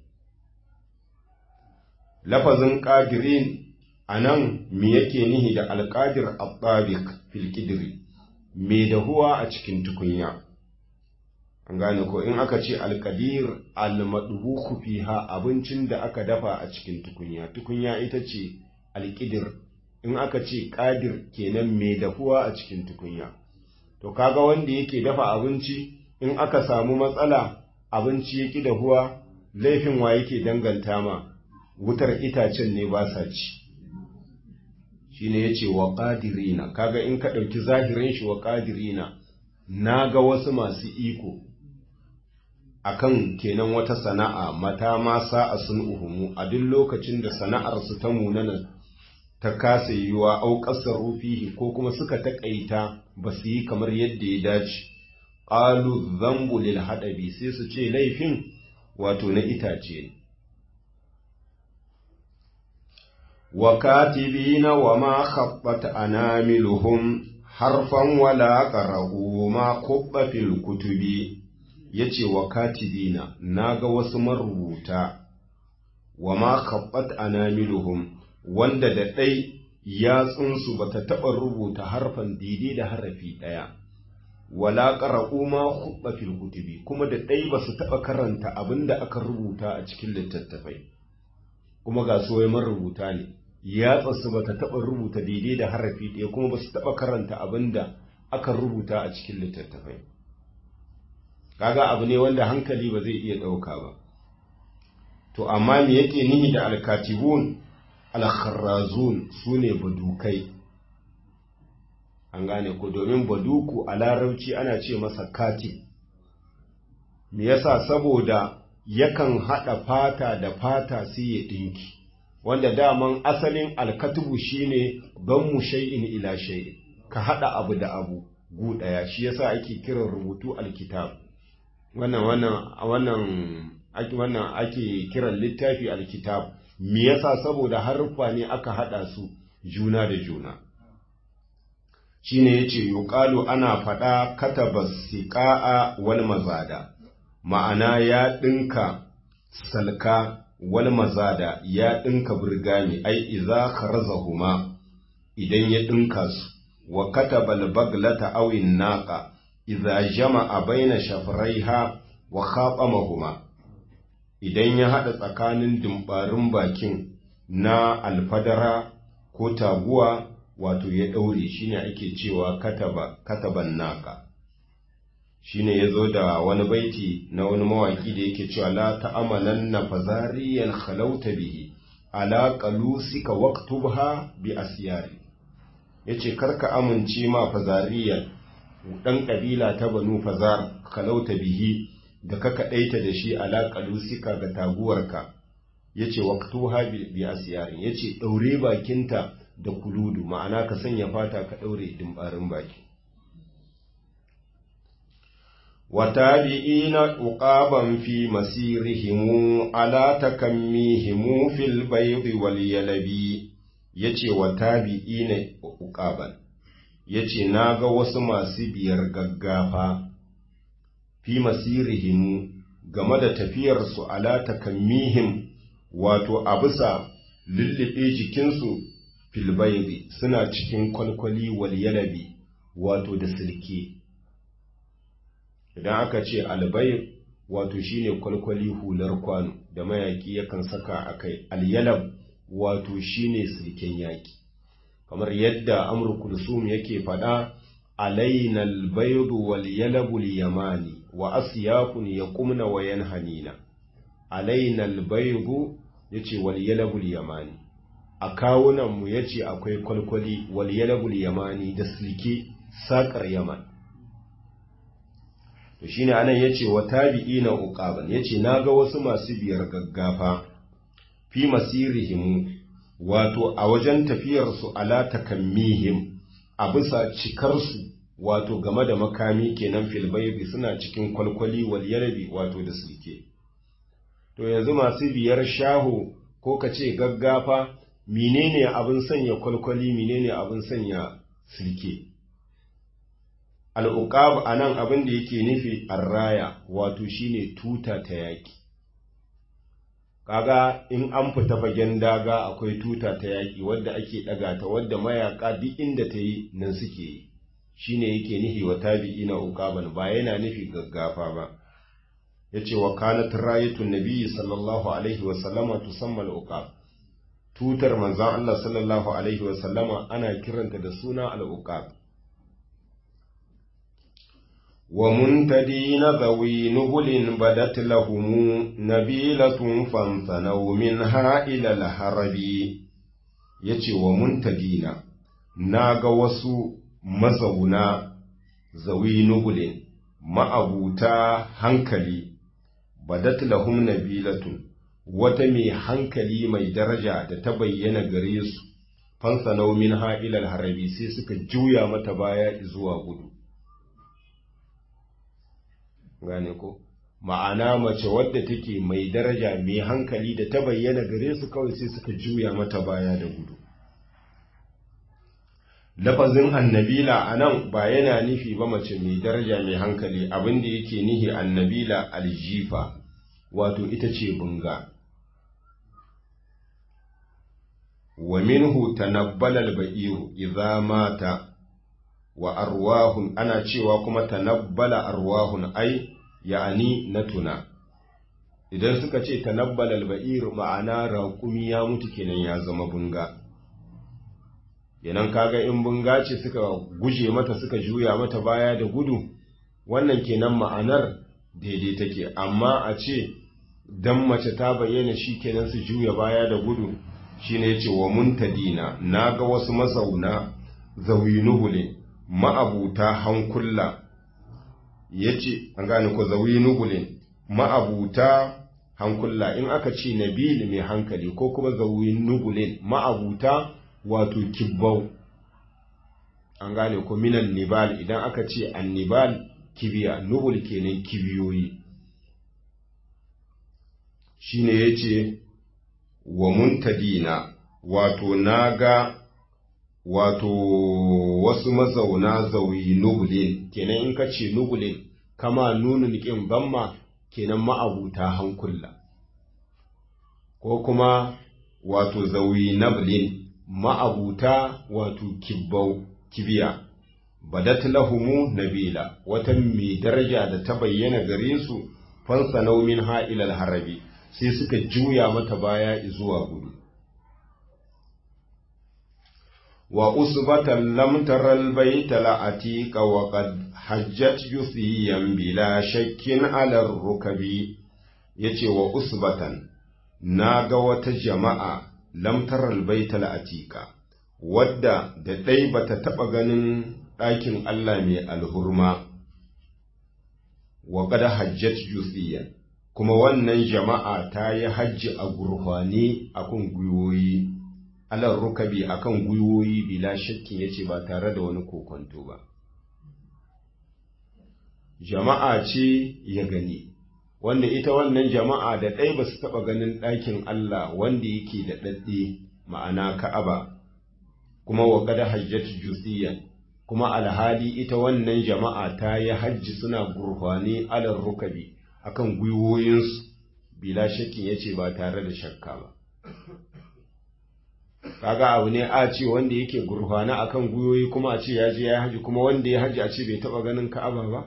lafazin ƙadirin a nan me yake nihi da alƙadir al-tabiq fil ƙidiri me dahuwa a cikin tukunya an gane ko in aka ce alkadir almadbuku fiha abincin da aka dafa a cikin tukunya tukunya ita ce alkidir in aka ce kadir kenan mai dafuwa a cikin tukunya to kaga wanda yake dafa abinci in aka samu matsala abinci yaki dahuwa laifin wa yake danganta ma wutar itacen ne ba sa ci shine yace wa qadirina kaga in ka dauki zahirin shi wa qadirina naga wasu masu iko akan kenan wata sana'a mata ma sa'a sun uhumu a duk lokacin da sana'arsu ta munana ta kasa yiwa au kasar rufihi ko kuma suka taƙaita ba su yi kamar yadda ya dace ƙalu zambu lil haɗabi sai su ce laifin wato na itace wa katibina wa ma khabbat anamiluhum harfan wala qara'u ma kubba fil kutubi ya ce wa katibina na ga wasu marubuta wa ma kabbat anamiluhum wanda da ɗai yatsunsu ba ta taɓa rubuta harfan daidai da harafi ɗaya wala ƙara'u ma hubba fil kutubi kuma da ɗai ba su taɓa karanta abin da aka rubuta a cikin littattafai kuma ga su marubuta ne yatsarsu ba ta taɓa rubuta daidai da harafi ɗaya kuma ba su taɓa karanta abin da aka rubuta a cikin littattafai kaga abu ne wanda hankali ba zai iya ɗauka ba to amma me yake nihi da alkatibun alkharrazun su ne badukai an gane ko domin baduku a larabci ana ce masa katib me yasa saboda yakan haɗa fata da fata sai ya ɗinki wanda daman asalin alkatubu shine don mu shay'in ila shay'in ka haɗa abu da abu gu ɗaya shi yasa ake kiran rubutu alkitab wannan wannan wannan ake wannan ake kiran littafi alkitab me yasa saboda haruffa ne aka hada su juna da juna shine yace yuqalu ana fada kataba siqaa wal mazada ma'ana ya dinka salka wal mazada ya dinka burgami ai idza kharazahuma idan ya dinka su wa kataba al baglata aw naqa idza jama'a baina shafraiha wa khatamahuma idan ya hada tsakanin dumbarin bakin na alfadara ko taguwa wato ya daure shine ake cewa kataba kataban naka shine yazo da wani baiti na wani mawaki da yake cewa la ta'amalanna fazariyan khalauta bihi ala qalusika waktubha bi asyari yace karka amince ma fazariyan ɗan ƙabila ta banu fazar kalauta bihi da ka kaɗaita da shi alaƙalu sika ga taguwarka ya ce waktuha bi asiyarin ya ce ɗaure bakinta da kuludu ma'ana ka sanya fata ka ɗaure dimbarin baki وتابعين عقابا في مسيرهم على تكميهم في البيض واليلب yace wa tabi'ina uqaban yace naga wasu masu biyar gaggafa fi masirihim game da tafiyar su ala takammihim wato a bisa lullube jikinsu fil baydi suna cikin kwalkwali wal yalabi wato da silke idan aka ce albayr wato shine kwalkwali hular kwano da mayaki yakan saka akai alyalab wato shine silken yaki kamar yadda amr kulsum yake fada alaina albaydu wal yalabu yamani wa asyafun yaqumna wa yanhanina alaina albaydu yace wal yalabu yamani a kawunan mu yace akwai kwalkwali wal yalabu yamani da silke sakar yaman to shine anan yace wa tabi'ina uqaban yace naga wasu masu biyar gaggafa fi masirihim wato a wajen tafiyar su ala takammihim a bisa cikar su wato game da makami kenan fil baybi suna cikin kwalkwali wal yarbi wato da sulke to yanzu masu biyar shaho ko kace gaggafa menene abin sanya kwalkwali menene abin sanya sulke al'uƙab a nan abin da yake nufi arraya wato shine tuta ta yaƙi kaga in an fita fagen daga akwai tuta ta yaƙi wadda ake ɗaga ta wadda mayaƙa duk inda ta yi nan suke yi shine yake nufi wa tabi'i na uƙaban ba yana nufi gaggafa ba ya ce wa kanat rayatun nabiyyi sallallahu alaihi wa sallama tusammal uqab tutar manzon Allah sallallahu alaihi wa sallama ana kiranta da suna al-uqab ومنتدين ذوي نبل بدت لهم نبيلة فانثنوا منها إلى الهرب yace wa muntadina na ga wasu mazauna zawi nubulin ma'abuta hankali badat lahum nabilatun wata mai hankali mai daraja da ta bayyana gare su fansanau min ha'ilal harabi sai suka juya mata baya zuwa gudu gane ko ma'ana mace wadda take mai daraja mai hankali da ta bayyana gare su kawai sai suka juya mata baya da gudu lafazin annabila a nan ba yana nufi ba mace mai daraja mai hankali abinda yake nihi annabila aljifa wato ita ce bunga wa minhu tanabbala al-ba'iru idza mata wa arwahun ana cewa kuma tanabbala arwahun ai ya'ani na tuna idan suka ce tanabbala al-ba'ir ma'ana raƙumi ya mutu kenan ya zama bunga yanan kaga in bunga ce suka guje mata suka juya mata baya da gudu wannan kenan ma'anar daidai take amma a ce dan mace ta bayyana shi kenan su juya baya da gudu shine yace wa muntadina naga wasu mazauna zawinuhule ma'abuta hankulla yace an gane ko zawinugule ma'abuta hankulla in aka ce nabil mai hankali ko kuma zawinugule ma'abuta wato kibbau an gane ko minan nibal idan aka ce annibal kibiya nubul kenan kibiyoyi shine yace wa muntadina wato naga wato wasu mazauna zauyi nubulin kenan in ka ce nubulin kama nunin ƙin gamma kenan ma'abuta hankula ko kuma wato zauyi nablin ma'abuta wato kibbau kibiya badat lahumu nabila wata mai daraja da ta bayyana gare su fansa naumin ha'ilal harabi sai suka juya mata baya zuwa gudu wa usbatan lam taral baita la'atika wa qad hajjat yusiyan bila shakkin ala rukabi yace wa usbatan naga wata jama'a lam taral baita la'atika wadda da dai bata taba ganin ɗakin Allah mai alhurma wa qad hajjat yusiyan kuma wannan jama'a ta yi hajji a gurfani akan gwiwoyi alar rukabi akan gwiwoyi bila shakkin yace ba tare da wani kokonto ba jama'a ce ya gani wanda ita wannan jama'a da ɗai ba su taɓa ganin ɗakin Allah wanda yake da ɗaɗɗe ma'ana ka'aba kuma wa kada hajjat jusiyan kuma alhali ita wannan jama'a ta yi hajji suna gurfani alar rukabi akan gwiwoyinsu bila shakkin ya ce ba tare da shakka ba kaga abu ne a ce wanda yake gurfana akan gwiwoyi kuma a ce ya je ya haji kuma wanda ya haji a ce bai taba ganin ka'aba ba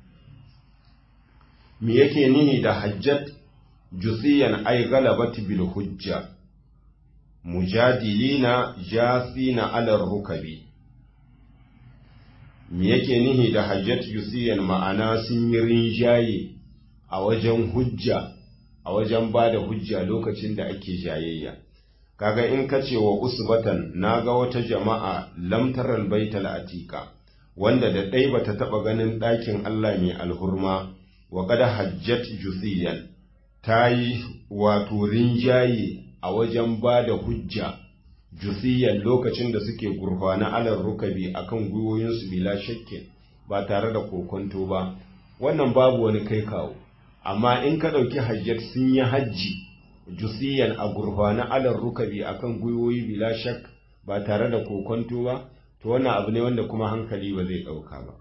me yake nihi da hajjat jusiyan ay galabat bil hujja mujadilina jasina ala rukabi me yake nihi da hajjat jusiyan ma'ana sun yi rinjaye a wajen hujja a wajen ba da hujja lokacin da ake jayayya kaga in ka ce wa usbatan na ga wata jama'a lamtaral baital atika wanda da ɗai bata taɓa ganin ɗakin Allah mai alhurma wa kada hajjat jusiyan ta yi wato rinjaye a wajen ba da hujja jusiyan lokacin da suke gurfana alar rukabi akan gwiwoyinsu bila shakkin ba tare da kokonto ba wannan babu wani kai kawo amma in ka ɗauki hajjat sun yi hajji jusiyan a gurfana alar rukabi akan gwiwoyi bila shak ba tare da kokonto ba to wannan abu ne wanda kuma hankali ba zai ɗauka ba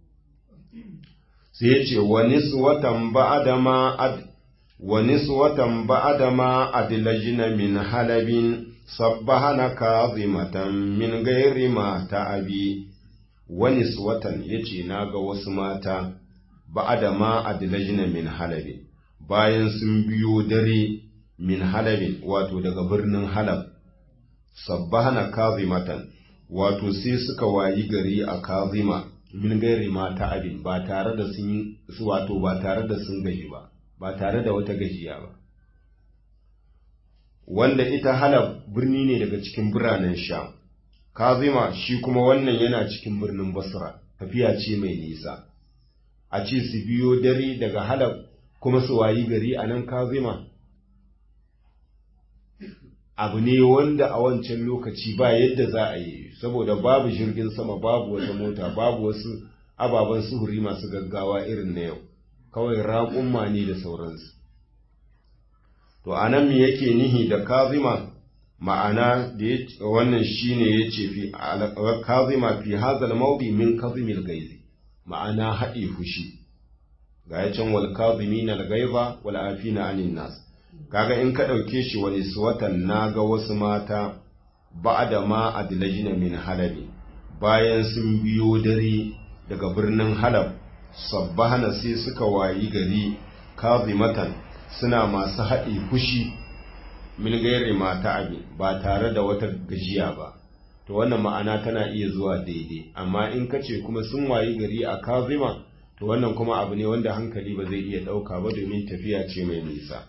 sai ya ce wani suwatan ba'adama ad wani suwatan ba'adama adlajina min halabin sabbahana kazimatan min gairi ma ta'abi wani suwatan yace naga wasu mata ba'adama adlajina min halabin bayan sun biyo dare min halabin wato daga birnin halab sabbahana kazimatan wato sai suka wayi gari a kazima min gairi ma ta'abin ba tare da sun su wato ba tare da sun gaji ba ba tare da wata gajiya ba wanda ita halab birni ne daga cikin biranen sham kazima shi kuma wannan yana cikin birnin basra tafiya ce mai nisa a ce su biyo dare daga halab kuma su wayi gari a nan kazima abu ne wanda a wancan lokaci ba yadda za a yi saboda babu jirgin sama babu wata mota babu wasu ababen suhuri masu gaggawa irin na yau kawai raƙumma ne da sauransu to a nan me yake nihi da kazima ma'ana da wannan shine ya ce fi kazima fi hazal maudi min kazimil gaizi ma'ana haɗe fushi ga ya can wal kazimina al gaiza wal afina anin nas kaga in ka ɗauke shi wani suwatan na ga wasu mata ba da ma adilajina min halabi bayan sun biyo dare daga birnin halab sabbahana sai suka wayi gari kazimatan suna masu haɗe fushi min gairi mata abi ba tare da wata gajiya ba to wannan ma'ana tana iya zuwa daidai amma in ka ce kuma sun wayi gari a kazima to wannan kuma abu ne wanda hankali ba zai iya ɗauka ba domin tafiya ce mai nisa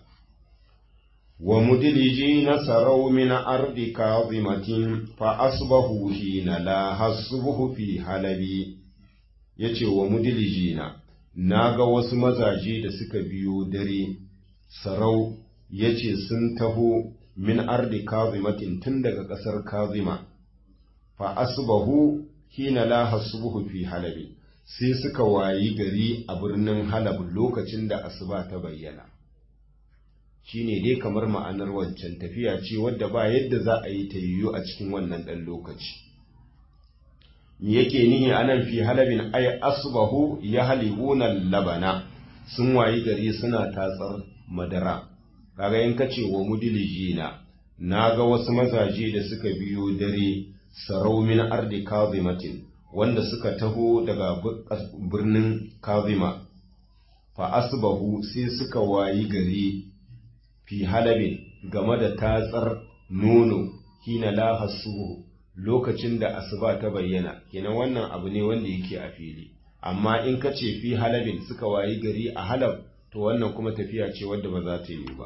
ومدلجين سروا من أرض كاظمة فأصبحوا حين لا حسبه في حلبي yace wa mudilijina na ga wasu mazaje da suka biyo dare sarau yace sun taho min ardi kazimatin tun daga ƙasar kazima fa asbahu hina la hasbuhu fi halabi sai suka wayi gari a birnin halab lokacin da asuba ta bayyana shine dai kamar ma'anar wancan tafiya ce wadda ba yadda za a yi ta yiwu a cikin wannan ɗan lokaci me yake nihi anan fi halabin ay asbahu ya halibuna labana sun wayi gari suna tatsar madara kaga in kace wa mudilijina naga wasu mazaje da suka biyo dare sarau min ardi kazimatin wanda suka taho daga birnin kazima fa asbahu sai suka wayi gari fi halabin game da tatsar nono hina la hasuhu lokacin da asuba ta bayyana kenan wannan abu ne wanda yake a fili amma in ka ce fi halabin suka wayi gari a halab to wannan kuma tafiya ce wadda ba za ta yi ba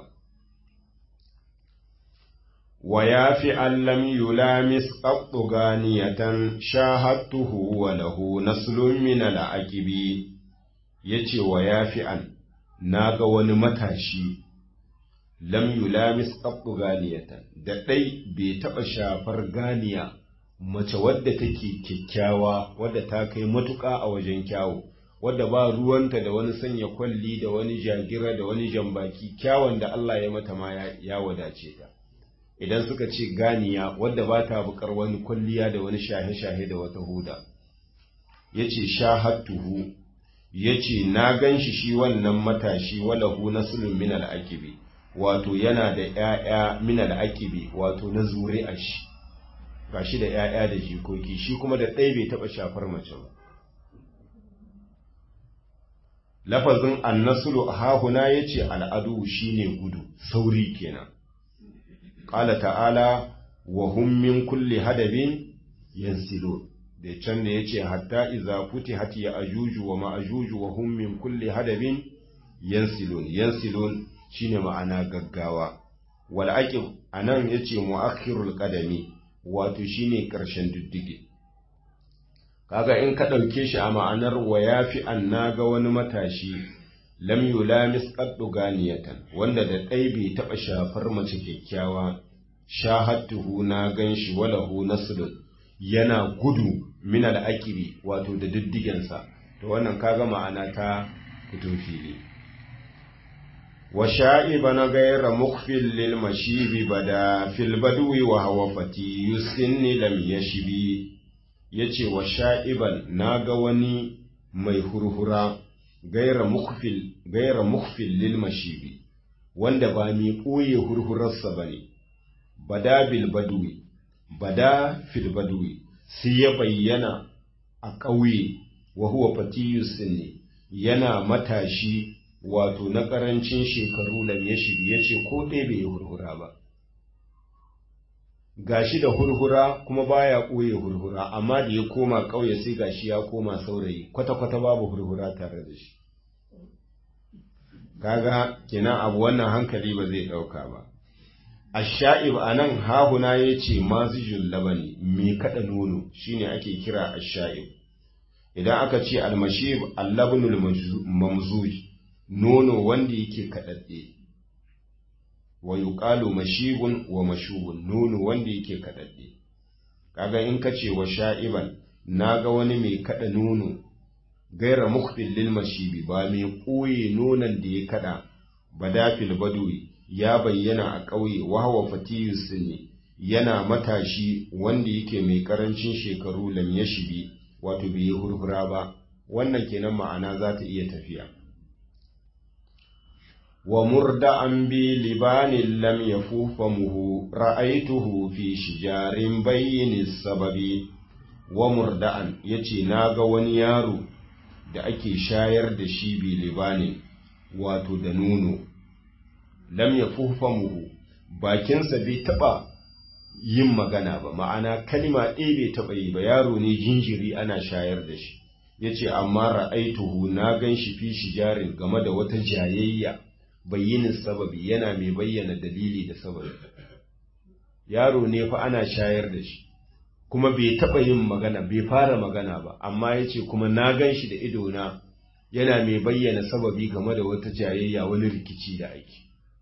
wa ya fi allam yulamis qattu ganiyatan shahadtuhu wa lahu naslun min al-aqibi yace wa ya fi an naga wani matashi lam yulamis qattu ganiyatan da dai bai taba shafar ganiya mace wadda take kyakkyawa wadda ta kai matuƙa a wajen kyawu wadda ba ruwanta da wani sanya kwalli da wani jagira da wani jambaki kyawun da Allah ya mata ma ya wadace ta idan suka ce ganiya wadda ba ta bukar wani kwalliya da wani shahe-shahe da wata huda ya ce shahattuhu ya ce na gan shi shi wannan matashi walahu nasulun min al'akibi wato yana da ‘ya'ya min al'akibi wato na zure a shi ga shi da ‘ya'ya da jikoki shi kuma da ɗaya bai taɓa shafar mace ba lafazin annasulu a hahuna ya ce al'adu shi ne gudu sauri kenan ƙala ta'ala wa min kulli hadabin yansilo da can da ya ce hatta iza futi hati ya ajuju wa ma'ajuju wa hum min kulli hadabin yansilun yansilun shine ma'ana gaggawa wal aqib anan yace muakhirul qadami wato shine karshen diddige kaga in ka dauke shi a ma'anar wa yafi annaga wani matashi lam yulamis qaddu ganiyatan wanda da dai bai taba shafar mace kyakkyawa shahadtuhu na ganshi walahu naslun yana gudu min al'akibi wato da diddigensa to wannan kaga ma'ana ta fito fili wa sha'iba na gaira mukfil lil mashibi bada fil badwi wa hawa fati yusinni lam yashbi yace wa sha'iban naga wani mai hurhura gaira mukfil gaira mukfil lil mashibi wanda ba mi koye hurhurarsa bane bada bil badwi bada fil badwi sai ya bayyana a ƙauye wa huwa fatiyus ne yana matashi wato na ƙarancin shekaru lam ya shiri ya ce ko ɗaya bai yi hurhura ba gashi da hurhura kuma baya ɓoye hurhura amma da ya koma ƙauye sai gashi ya koma saurayi kwata-kwata babu hurhura tare da shi kaga kenan abu wannan hankali ba zai ɗauka ba Asha'ib a nan hahuna ya ce mazijin labani mai kaɗa nono shine ake kira asha'ib. Idan aka ce almashib allabnul mamzuj nono wanda yake kaɗaɗɗe. Wa yuqalu mashibun wa mashubun nono wanda yake kaɗaɗɗe. Kaga in ka ce wa sha'iban naga wani mai kaɗa nono gaira mukbil lil mashibi ba mai ɓoye nonon da ya kaɗa badafil badwi ya bayyana a ƙauye wahawa fatiyus ne yana matashi wanda yake mai ƙarancin shekaru lam ya shibi wato bai yi hurhura ba wannan kenan ma'ana za ta iya tafiya wa murda'an bi libanin lam yafufa muhu ra'aituhu fi shijarin bayyini sababi wa murda'an yace naga wani yaro da ake shayar da shi bi libanin wato da nono lam ya muhu bakinsa bai taɓa yin magana ba ma'ana kalima ɗaya bai taɓa yi ba yaro ne jinjiri ana shayar da shi ya ce amma ra'aituhu na gan shi fi shijarin game da wata jayayya bayyinin sababi yana mai bayyana dalili da sababi yaro ne fa ana shayar da shi kuma bai taɓa yin magana bai fara magana ba amma ya ce kuma na gan shi da idona yana mai bayyana sababi game da wata jayayya wani rikici da ake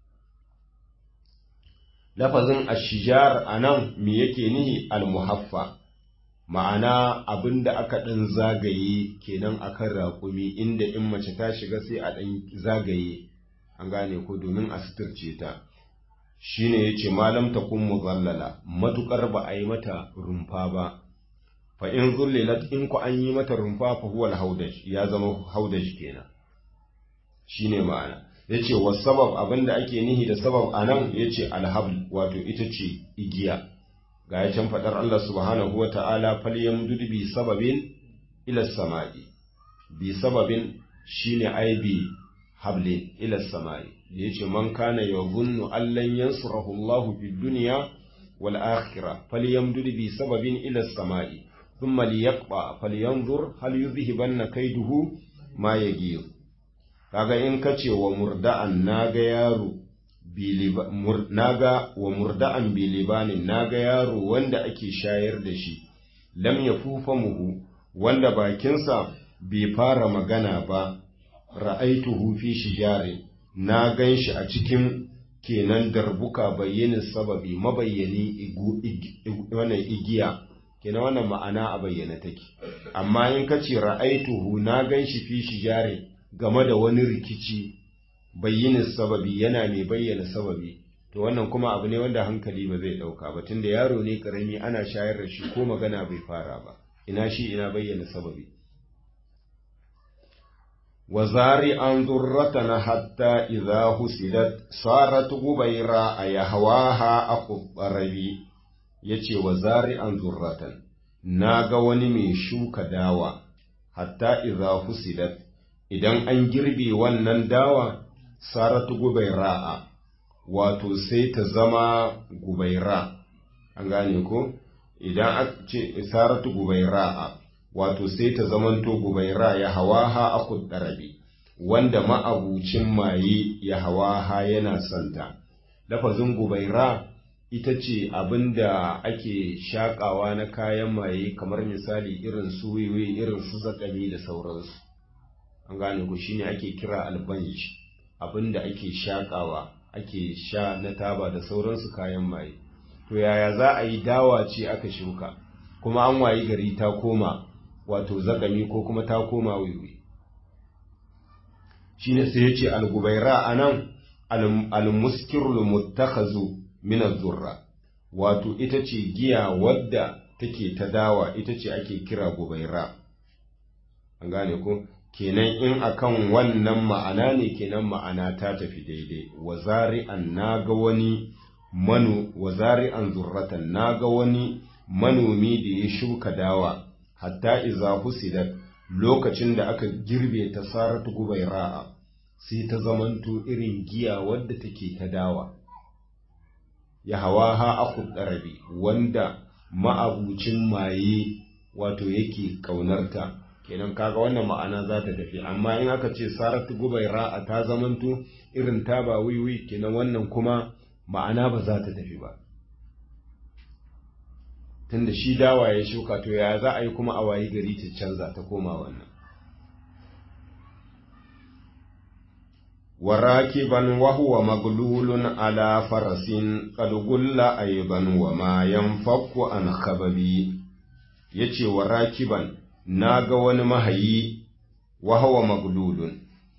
lafazin ashijar a nan me yake nihi almuhaffa ma'ana abin da aka ɗan zagaye kenan akan raƙumi inda in mace ta shiga sai a ɗan zagaye an gane ko domin a suturce ta shine yace malam ta kun muzallala matukar ba a yi mata rumfa ba fa in zullilat in ku an yi mata rumfa fa huwa al ya zama haudaj kenan shine ma'ana yace wa sabab abinda ake nihi da sabab anan yace alhabl wato ita ce igiya ga ya can fadar Allah subhanahu wa ta'ala falyamdud bi sababin ila samai bi sababin shine ai bi hablin ila samai yace man kana yadhunnu allan yansurahu Allah fid dunya wal akhirah falyamdud bi sababin ila samai thumma liyaqba falyanzur hal yuzhibanna kaiduhu ma yaghir kaga in kace wa murda'an naga yaro naga wa murda'an bilibanin naga yaro wanda ake shayar da shi lam yafufa muhu wanda bakinsa bai fara magana ba ra'aituhu fi shijari na ganshi a cikin kenan darbuka bayyana sababi mabayyani wannan igiya kenan wannan ma'ana a bayyana take amma in ka ce ra'aituhu na gan shi fi shijare game da wani rikici bayyinin sababi yana mai bayyana sababi to wannan kuma abu ne wanda hankali ba zai ɗauka ba tunda yaro ne ƙarami ana shayar da shi ko magana bai fara ba ina shi ina bayyana sababi وزارعا ذرة حتى إذا حسدت صارت غبيرا يهواها أخو الضربي yace wa zari'an zurratan na ga wani mai shuka dawa hatta idza husidat idan an girbe wannan dawa saratu gubaira'a wato sai ta zama gubaira an gane ko idan aka ce saratu gubaira'a wato sai ta zamanto gubaira ya hawaha akud darabi wanda ma'abucin maye ya hawaha yana santa lafazin gubaira ita ce abinda ake shakawa na kayan maye kamar misali irin su wiwi irin su zakami da sauransu an gane ku shine ake kira albanj abinda ake shakawa ake sha na taba da sauransu kayan maye to yaya za a yi dawa ce aka shuka kuma an wayi gari ta koma wato zakami ko kuma ta koma wiwi shine sai ya ce algubaira a nan almuskirul muttakhazu min zurra wato ita ce giya wadda take ta dawa ita ce ake kira gubaira an gane ko kenan in akan wannan ma'ana ne kenan ma'ana ta tafi daidai wa zari'an naga wani manu wa zari'an zurratan naga wani manomi da ya shuka dawa hatta iza husidat lokacin da aka girbe ta saratu gubaira'a sai ta zamanto irin giya wadda take ta dawa ya hawa ha aku ɗarabi wanda ma'abucin maye wato yake ƙaunarta kenan kaga wannan ma'ana za ta tafi amma in aka ce saratu gubaira'a ta zamanto irin ta ba wiwi kenan wannan kuma ma'ana ba za ta tafi ba tunda shi dawa ya shuka to ya za a yi kuma a wayi gari ta canza ta koma wannan warakiban wa huwa maglulun ala farasin qad gulla ayban wa ma yanfaku an khababi yace warakiban naga wani mahayi wa huwa maglulun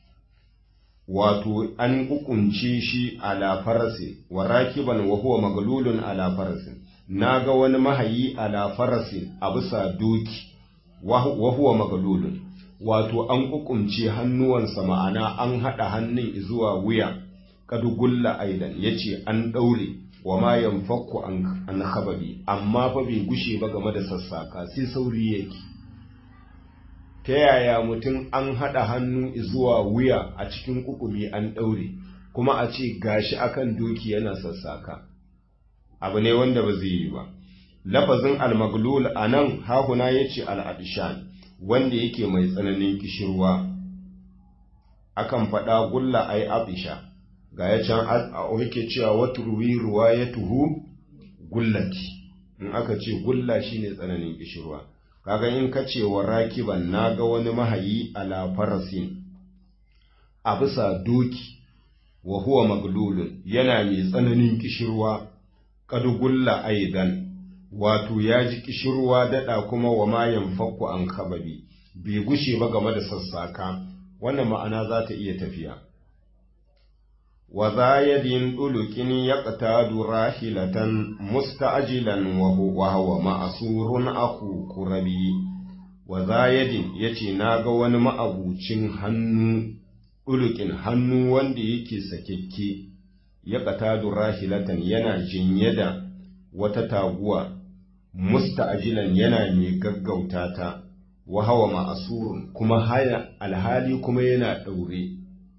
wato an kukunce shi ala farasin warakiban wa huwa maglulun ala farasin na ga wani mahayi ala farasin a bisa doki wa huwa magalulun wato an kukumce hannuwansa ma'ana an haɗa hannun zuwa wuya kadugulla aidan ya ce an ɗaure wa ma yanfakku an hababi amma fa bai gushe ba game da sassaka sai sauri yake ta yaya mutum an haɗa hannu zuwa wuya a cikin kukumi an ɗaure kuma a ce gashi akan doki yana sassaka abu ne wanda ba zai yi ba lafazin almaglul a nan hahuna ya ce al'adishan wanda yake mai tsananin kishirwa akan faɗa gulla ai abisha ga ya can yake cewa wata ruwi ruwa ya tuhu gullati in aka ce gulla shine tsananin kishirwa kaga in ka ce wa rakiban na ga wani mahayi ala farasin a bisa doki wa huwa maglulun yana mai tsananin kishirwa kadugulla aidan wato ya ji kishirwa daɗa kuma wa mayan fakku an kababi bai gushe ba game da sassaka wannan ma'ana za ta iya tafiya wa za yadin ɗulukin ya ƙatadu rahilatan musta'ajilan wa hawa ma'asurun aku kurabi wa za yadin ya ce na ga wani ma'abucin hannu ɗulukin hannu wanda yake sakekke ya ƙatadu rahilatan yana jinye da wata taguwa musta'ajilan yana mai gaggauta ta wa hawa ma'asurun kuma haya alhali kuma yana ɗaure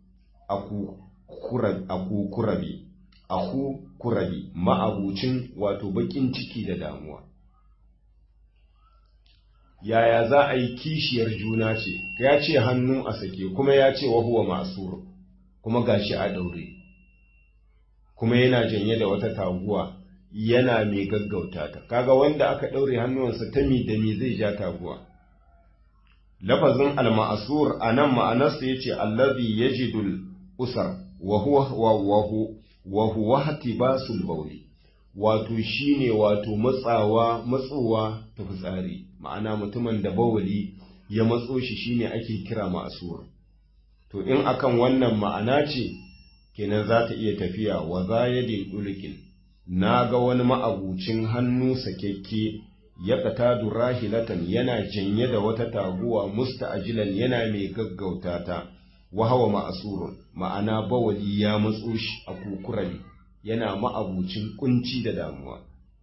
aku kurabi aku kurabi ma'abucin wato bakin ciki da damuwa yaya za a yi kishiyar juna ce ya ce hannu a sake kuma ya ce wa huwa ma'asur kuma gashi a ɗaure kuma yana janye da wata taguwa yana mai gaggauta ta kaga wanda aka ɗaure hannuwansa ta mi da mi zai ja taguwa lafazin al-ma'asur anan ma'anarsa yace allazi yajidul usar wa huwa wa huwa wa huwa hatibasul bawli wato shine wato matsawa matsowa ta fitsari ma'ana mutumin da bawali ya matso shi shine ake kira ma'asur to in akan wannan ma'ana ce kenan za ta iya tafiya wa za ya dulkin na ga wani ma'abucin hannu sakekke ya ƙata rahilatan yana janye da wata taguwa musta'ajilan yana mai gaggauta ta wahawa ma'asurun ma'ana bawali ya matso shi a kukurali yana ma'abucin kunci da damuwa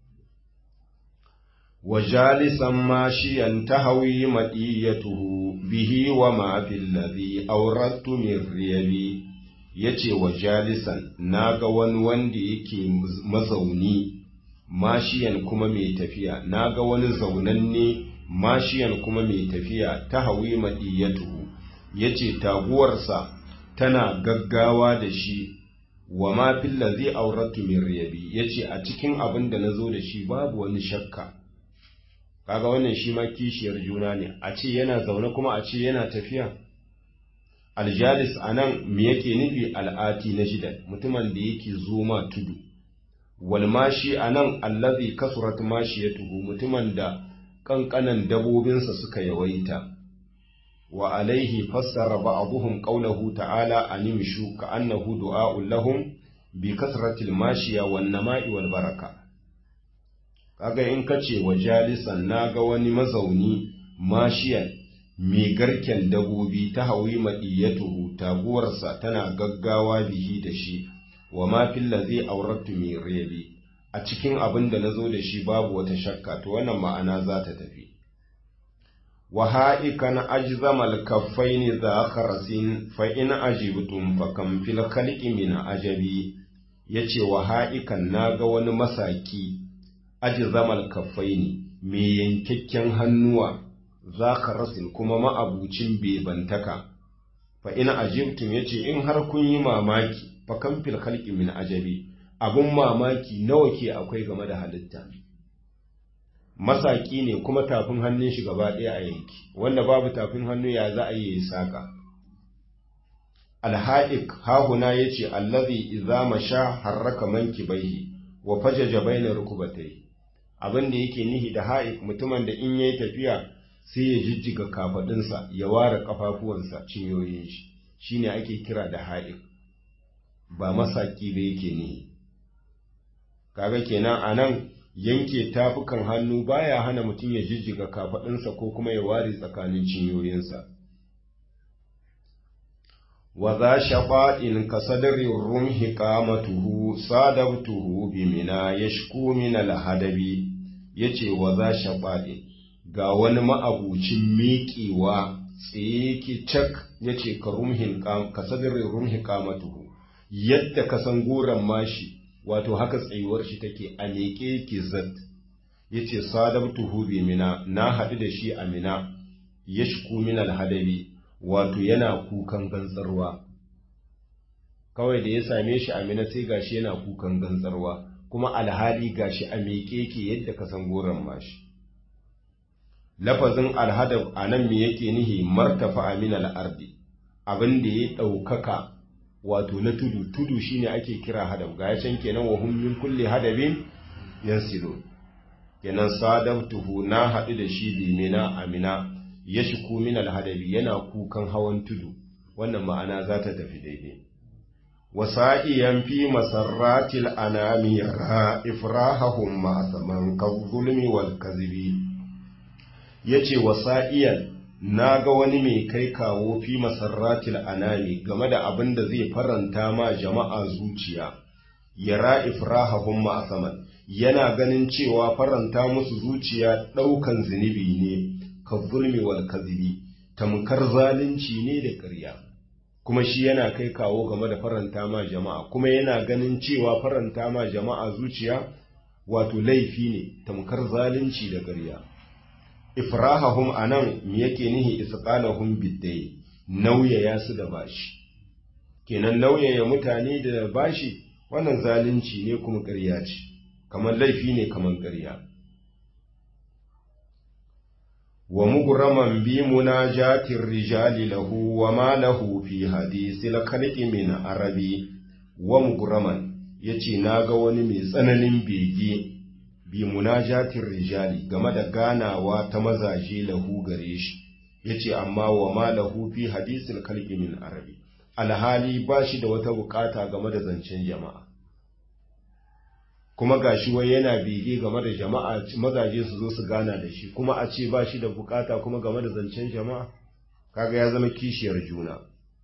wa jalisan mashiyan tahawi madiyatuhu bihi wa ma fil ladhi awrattu min riyabi yace wa jalisan naga wani wanda yake mazauni mashiyan kuma mai tafiya naga wani zaunanne mashiyan kuma mai tafiya tahawi madiyatuhu yace taguwarsa tana gaggawa da shi wa ma fil ladhi awrattu min riyabi yace a cikin abin da nazo da shi babu wani shakka kaga wannan shi ma kishiyar juna ne a ce yana zaune kuma a ce yana tafiya aljalis anan me yake nufi al'ati na shida mutumin da yake zoma tudu wal mashi anan allazi kasurat mashiyatuhu mutumin da kankanan dabobinsa suka yawaita wa alaihi fassara ba'dhum qawluhu ta'ala animshu ka annahu du'a'un lahum bi kasratil mashiya wan nama'i wal baraka kaga in kace wa jalisan naga wani mazauni mashiyan mai garken dabobi ta hawi madiyatuhu taguwarsa tana gaggawa bihi da shi wa ma fil ladhi awrattu min riyabi a cikin abin da nazo da shi babu wata shakka to wannan ma'ana za ta tafi wa ha'ikan ajzamal kaffaini za kharasin fa in ajibtum fa kam fil khalqi min ajabi yace wa ha'ikan naga wani masaki ajzamal kaffaini mai yankakken hannuwa za ka rasin kuma ma'abucin bebantaka fa ina ajibtum yace in har kun yi mamaki fa kan fil khalqi min ajabi abun mamaki nawa ke akwai game da halitta masaki ne kuma tafin hannun shi gaba ɗaya a yanki wanda babu tafin hannu ya za a yi saka alha'ik hahuna yace allazi idza masha harraka mankibaihi wa fajaja baina rukubatayhi abin da yake nihi da ha'ik mutumin da in yayi tafiya sai ya jijjiga kafadunsa ya ware kafafuwansa cinyoyin shi shine ake kira da ha'ik ba masaki da yake nihi kaga kenan anan yanke tafukan hannu baya hana mutum ya jijjiga kafadunsa ko kuma ya ware tsakanin cinyoyinsa wa za shaɓaɗin ka sadarin rumhi ƙamatuhu sadabtuhu bi mina ya shku min alhadabi ya ce wa za shaɓaɗin ga wani ma'abucin miƙewa tsaye ki cak ya ce ka sadarin rumhi ƙamatuhu yadda ka san goron mashi wato haka tsayuwar shi take a miƙe ki zat ya ce sadabtuhu bi mina na haɗu da shi a mina ya shku min alhadabi wato yana kukan gantsarwa kawai da ya same shi amina sai gashi yana kukan gantsarwa kuma alhali gashi a miƙe ke yadda ka san goron mashi lafazin alhadab a nan me yake nihi martafa amina al'ardi abin da ya ɗaukaka wato na tudu tudu shine ake kira hadab ga ya can kenan wa hum min kulli hadabin yansilu kenan sadabtuhu na haɗu da shi limina amina ya shiku min alhadabi yana kukan hawan tudu wannan ma'ana za ta tafi daidai wasa'iyan fi masarratil anami yara ifrahahum ma saman kazzulmi wal kazibi yace wasa'iyan naga wani mai kai kawo fi masarratil anami game da abin da zai faranta ma jama'a zuciya yara ifrahahum ma saman yana ganin cewa faranta musu zuciya ɗaukan zunubi ne ka zulmi wal kazibi tamkar zalunci ne da ƙarya kuma shi yana kai kawo game da faranta ma jama'a kuma yana ganin cewa faranta ma jama'a zuciya wato laifi ne tamkar zalunci da ƙarya ifrahahum anan me yake nihi isqalahum biddai nauyaya su da bashi kenan nauyaya mutane da bashi wannan zalunci ne kuma ƙarya ce kamar laifi ne kamar ƙarya ومغرما بمناجاة الرجال له وما له في حديث الخلق من عربي ومغرما yace naga wani mai tsananin bege bi munajatin rijali game da ganawa ta mazaje lahu gare shi yace amma wa ma lahu fi hadisil khalqi min arabi alhali ba shi da wata bukata game da zancen jama'a kuma gashi wai yana bege game da jama'a mazaje su zo su gana da shi kuma a ce ba shi da bukata kuma game da zancen jama'a kaga ya zama kishiyar juna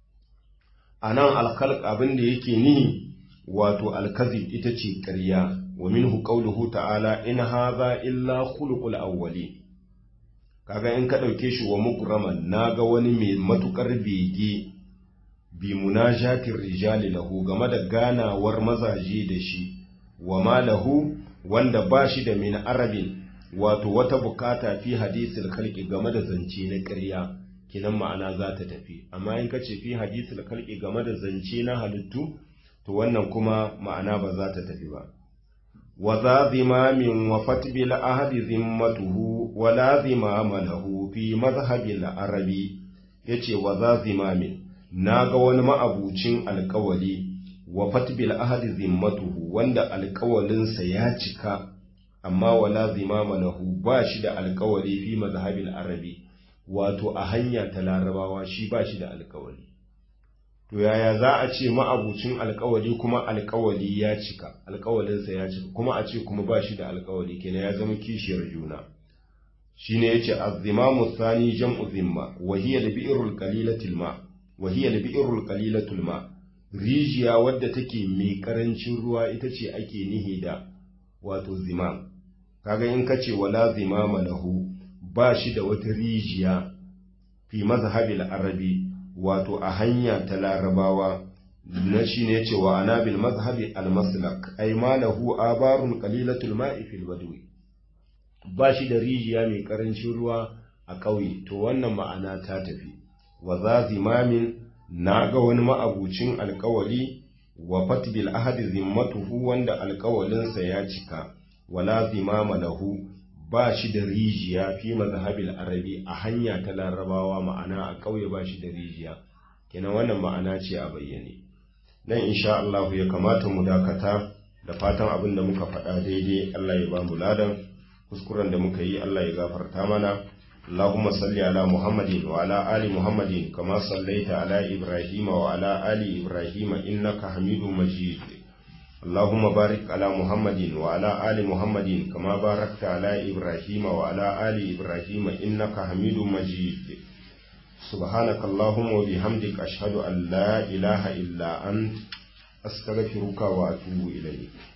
a nan alkhalq abin da yake nihi wato alkazib ita ce ƙarya wa minhu qawluhu ta'ala in hadha illa khuluqul awwali kaga in ka dauke shi wa mukraman naga wani mai matukar bege bi munajatir rijali lahu game da ganawar mazaje da shi wa ma lahu wanda ba shi da min arabin wato wata bukata fi hadisil khalqi game da zance na ƙarya kinan ma'ana za ta tafi amma in ka ce fi hadisil khalqi game da zance na halittu to wannan kuma ma'ana ba za ta tafi ba wa za zimamin wa fatbil ahadi zimmatuhu wa la zimama lahu fi mazhabil arabi yace wa za zimamin naga wani ma'abucin alƙawali wa fatbil ahadi zimmatuhu wanda alƙawalinsa ya cika amma wala zimama lahu ba shi da alƙawali fi mazhabil arabi wato a hanya ta larabawa shi ba shi da alƙawali to yaya za a ce ma'abucin alkawali kuma alkawali ya cika alkawalinsa ya cika kuma a ce kuma ba shi da alkawali kenan ya zama kishiyar juna shine yace az-zimamu thani jam'u zimma wa hiya al-bi'rul qalilatul ma wa hiya al-bi'rul qalilatul ma rijiya wadda take mai karancin ruwa ita ce ake nihi da wato zimam kaga in kace wala zimama lahu ba shi da wata rijiya fi mazhabil arabi wato a hanya ta larabawa na shi ne cewa ana bil mazhabi al-maslak ay ma lahu abarun qalilatul ma'i fil badwi ba shi da rijiya mai karancin ruwa a ƙauye to wannan ma'ana ta tafi wa za zimamin na ga wani ma'abucin alƙawali wa fatbil ahadi zimmatuhu wanda alƙawalinsa ya cika wala zimama lahu ba shi da rijiya fi mazhabil arabi a hanya ta larabawa ma'ana a ƙauye ba shi da rijiya kenan wannan ma'ana ce a bayyane nan insha Allah ya kamata mu dakata da fatan abin da muka faɗa daidai Allah ya ba mu ladan kuskuren da muka yi Allah ya gafarta mana اللهم صل على محمد وعلى آل محمد كما صليت على إبراهيم وعلى آل إبراهيم إنك حميد مجيد اللهم بارك على محمد وعلى آل محمد كما باركت على إبراهيم وعلى آل إبراهيم إنك حميد مجيد سبحانك اللهم وبحمدك أشهد أن لا إله إلا أنت أستغفرك وأتوب إليك